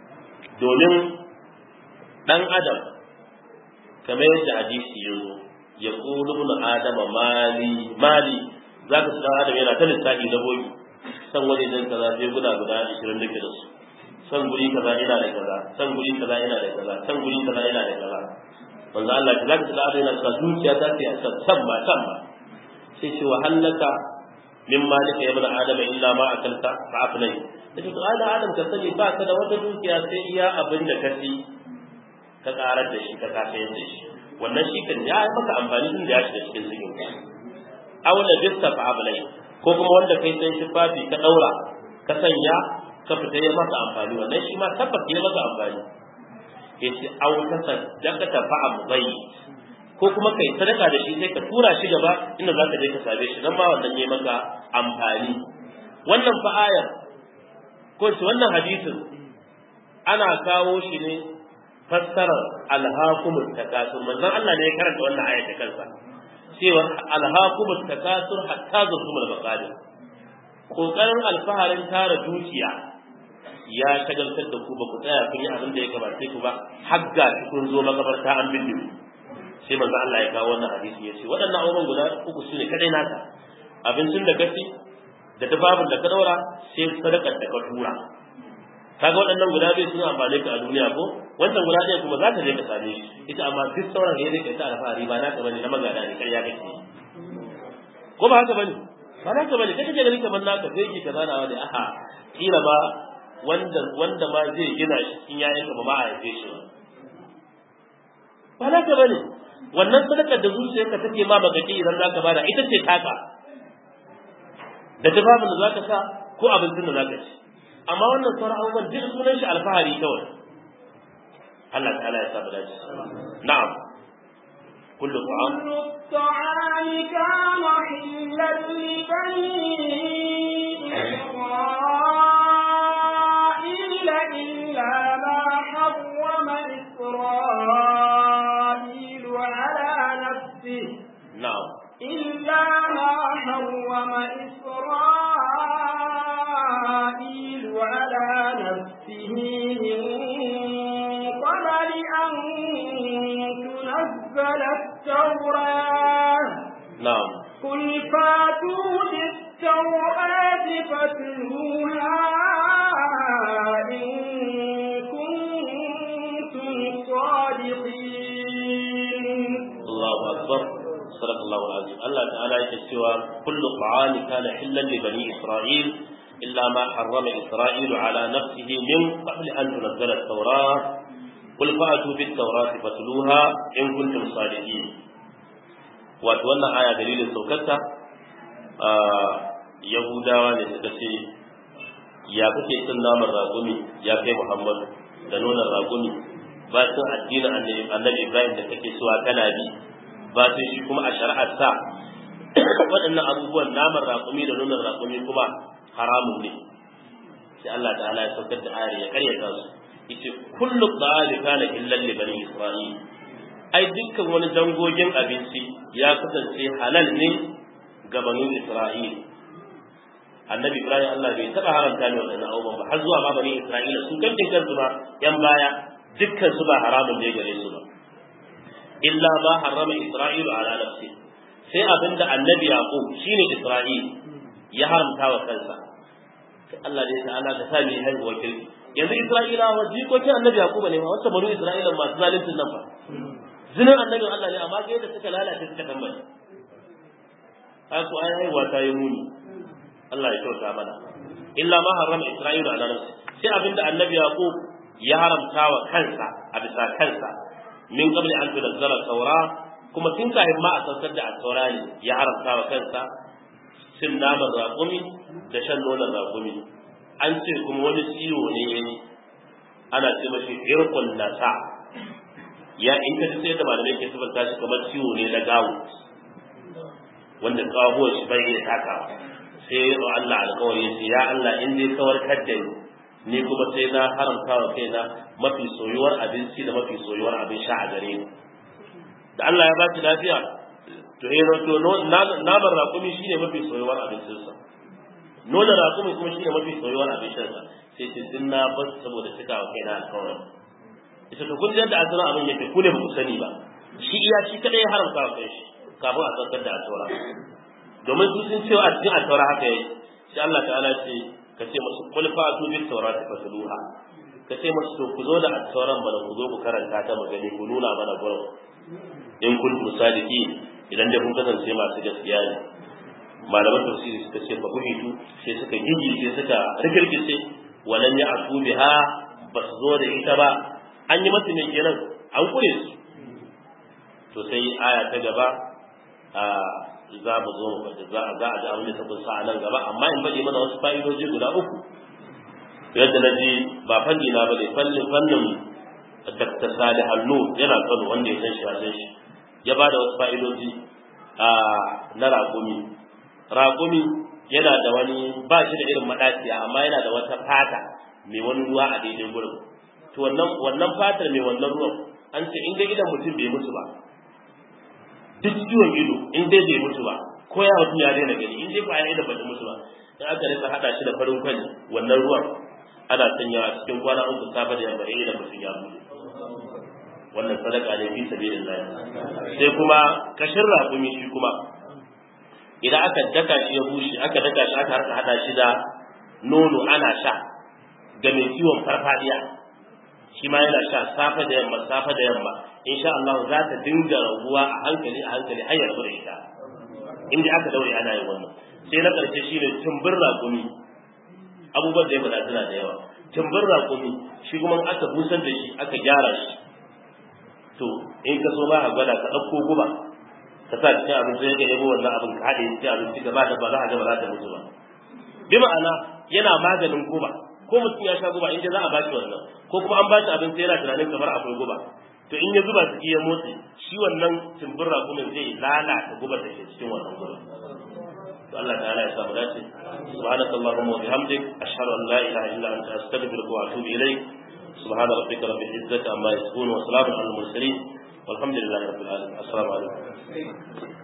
domin dan adam kamar yadda hadisi ya zo ya qulu ibn adama mali mali zaka ga adam yana ta lissafi da boyi san waje dan kaza sai guda guda 20 da da su san guri kaza ina da kaza san guri kaza ina da kaza san guri kaza ina da kaza manzo Allah ta zaka ga adam yana ta zuciya ta ce a san ba san ba sai ce wa hallaka min malika ya ibn adama illa ma akalta fa afnai yace to ana adam ka sani ba ka da wata dukiya sai iya abin da ka ci ka karar da shi ka kasayar da shi wannan shi kan ya maka amfani tun da ya shiga cikin cikin ka aw la bista fa ablai ko kuma wanda kai sai shi fafi ka daura ka sanya ka fita ya maka amfani wannan shi ma tabbata ya maka amfani yace aw ta sadaka ta fa abai ko kuma kai sadaka da shi sai ka tura shi gaba inda za ka je ka same shi nan ma wannan ya maka amfani wannan fa ayar ko shi wannan hadisin ana kawo shi ne fassarar alhakumut takasur manzon Allah ne ya karanta wannan ayat da kansa cewa alhakumut takasur hatta zurtumul maqadir kokarin alfaharin tara dukiya ya shagaltar da ku ba ku tsaya kun yi abin da ya gabace ku ba hagga kun zo makabarta an binne sai manzon Allah ya kawo wannan hadisi ya ce waɗannan abubuwan guda uku su ne kadai naka abincin da ka ci da tufafin da ka daura sai sadakar da ka tura kaga waɗannan guda biyu suna amfani ka a duniya ko wannan guda ɗaya kuma za ka je ka same shi ita amma duk sauran ya rike ta alfahari ba naka bane na magana ne kai ya kake ko ba haka bane ba naka bane kai kake gani kamar naka sai ki kaza na wani aha kila ba wanda wanda ma zai gina shi cikin yayin ka ba ma a haife shi ba naka bane wannan sadakar da zuciyarka take ma magaki idan zaka bada ita ce taka da tufafin da zaka sa ko abincin da zaka ci amma wannan sauran abubuwan duk sunan shi alfahari kawai Allah ta'ala ya saba dace na'am kullu ta'am كل الطعام كان حلا لبني إسرائيل إلا ما حرم إسرائيل على نفسه na'am إلا ما حرم إسرائيل على نفسه من قبل أن تنزل التوراة na'am قل فاتوا بالتوراة فاتلوها إن كنتم صادقين Allahu akbar sadaqallahu alazim Allah ta'ala yake cewa kullu ta'ami kana hillan li bani isra'il illa ma harrama isra'il ala nafsihi min qabli an tunzala at-taurah qul fa'tu bit-taurah fatluha in kuntum sadiqin wato wannan aya dalilin saukarta a yahudawa ne suka ce ya kake cin naman raƙumi ya kai muhammadu da nonon raƙumi ba sun addinin annabi annabi ibrahim da kake suwa kana bi ba sun shi kuma a shari'ar sa waɗannan abubuwan naman raƙumi da nonon raƙumi kuma haramun ne sai Allah ta'ala ya saukar da ayar ya karyata su yace kullu ta'ali kana illal li bani isra'il ai dukkan wani dangogin abinci ya kasance halal ne ga bani isra'il annabi ibrahim Allah bai taba haramta ne waɗannan abubuwan ba har zuwa ma bani isra'ila su kankin kansu ba yan baya dukkan su ba haramun ne gare su ba illa ma harrama isra'ilu ala nafsi sai abinda annabi yaqub shine isra'il ya haramta wa kansa Allah dai ta'ala ka sa mai haihuwa kirki yanzu isra'ilawa jikokin annabi yaqub ne ma wasu banu isra'ila masu zalincin nan ba zinin annabin Allah ne amma ga yadda suka lalace suka tambaye ko ai haihuwa ta yi muni Allah ya kyauta mana illa ma harrama isra'ilu ala nafsi sai abinda annabi yaqub ya haramta wa kansa a bisa kansa min qabli an tunzala taura kuma tun kafin ma a saukar da taura ne ya haramta wa kansa cin naman raƙumi da shan nonon raƙumi an ce kuma wani ciwo ne yayi ana ce mashi irqun nasa ya in ka ji sai da malamai ke sifanta shi kamar ciwo ne na gawo wanda kawo shi bai iya takawa sai ya Allah alƙawari ya ce ya Allah in dai kawar kadda ni ni kuma sai na haramta wa kaina mafi soyuwar abinci da mafi soyuwar abin sha a gare ni da Allah ya ba shi lafiya to eh to naman raƙumi shine mafi soyuwar abincinsa nonon raƙumi kuma shine mafi soyuwar abincinsa sai ce din na bar saboda cika wa kaina alƙawari ita to kun ji yadda asalin abin yake ku ne ba ku sani ba shi iya shi kadai ya haramta wa kai shi kafin a saukar da attaura domin su sun cewa a cikin attaura haka yayi sai Allah ta'ala ce ka ce musu qul fa'tu bit tawrati fasluha ka ce musu to ku zo da attauran bana ku zo ku karanta ta magani ku nuna mana gurin in kuntum sadiqin idan da kun kasance masu gaskiya ne malaman tafsiri suka ce fa buhitu sai suka gigi sai suka rikirkice walan ya asu biha ba su zo da ita ba an yi masa mai kenan an kure su to sai aya ta gaba a za mu zo mu faɗi za a za a ji abin da ta kunsa a nan gaba amma in faɗi mana wasu fa'idoji guda uku yadda na ji ba fanni na ba ne fannin fannin Dr. Salih Hannu yana Kano wanda ya san shi a san shi ya ba da wasu fa'idoji a na raƙumi raƙumi yana da wani ba shi da irin maɗaciya amma yana da wata fata mai wani ruwa a daidai gurin to wannan wannan fatar mai wannan ruwan an ce in dai idan mutum bai mutu ba duk ciwon ido in dai bai mutu ba ko ya mutum ya daina gani in dai ba ya idan bai mutu ba in aka rika hada shi da farin kwani wannan ruwan ana sanyawa cikin kwana uku safe da yamma idan mutum ya mutu wannan sadaka ne fi sabilillah sai kuma kashin raƙumi shi kuma idan aka daka shi ya bushe aka daka shi aka harka hada shi da nono ana sha ga mai ciwon farfadiya shi ma yana sha safe da yamma safe da yamma insha Allah za ta dinga raguwa a hankali a hankali har ya da ita inda aka daure ana yin wannan sai na karshe shine tumbin raƙumi abubuwan da ya faɗa suna da yawa tumbin raƙumi shi kuma aka busar da shi aka gyara shi to in ka so ma a gwada ka ɗauko guba ka sa cikin abinci ya yabo wannan abin ka haɗe cikin abinci gaba da ba za a ga ba za ta mutu ba bi ma'ana yana maganin guba ko mutum ya sha guba in za a ba shi wannan ko kuma an ba shi abinci yana tunanin kamar akwai guba to in ya zuba ciki ya motsi shi wannan tumbin rakumin zai lalata gubar da ke cikin wannan guba to Allah ta'ala ya samu dace subhanakallahumma wa bihamdik ashhadu an la ilaha illa anta astaghfiruka wa atubu ilayk سبحان ربك رب العزة عما يصفون وسلام على المرسلين والحمد لله رب العالمين السلام عليكم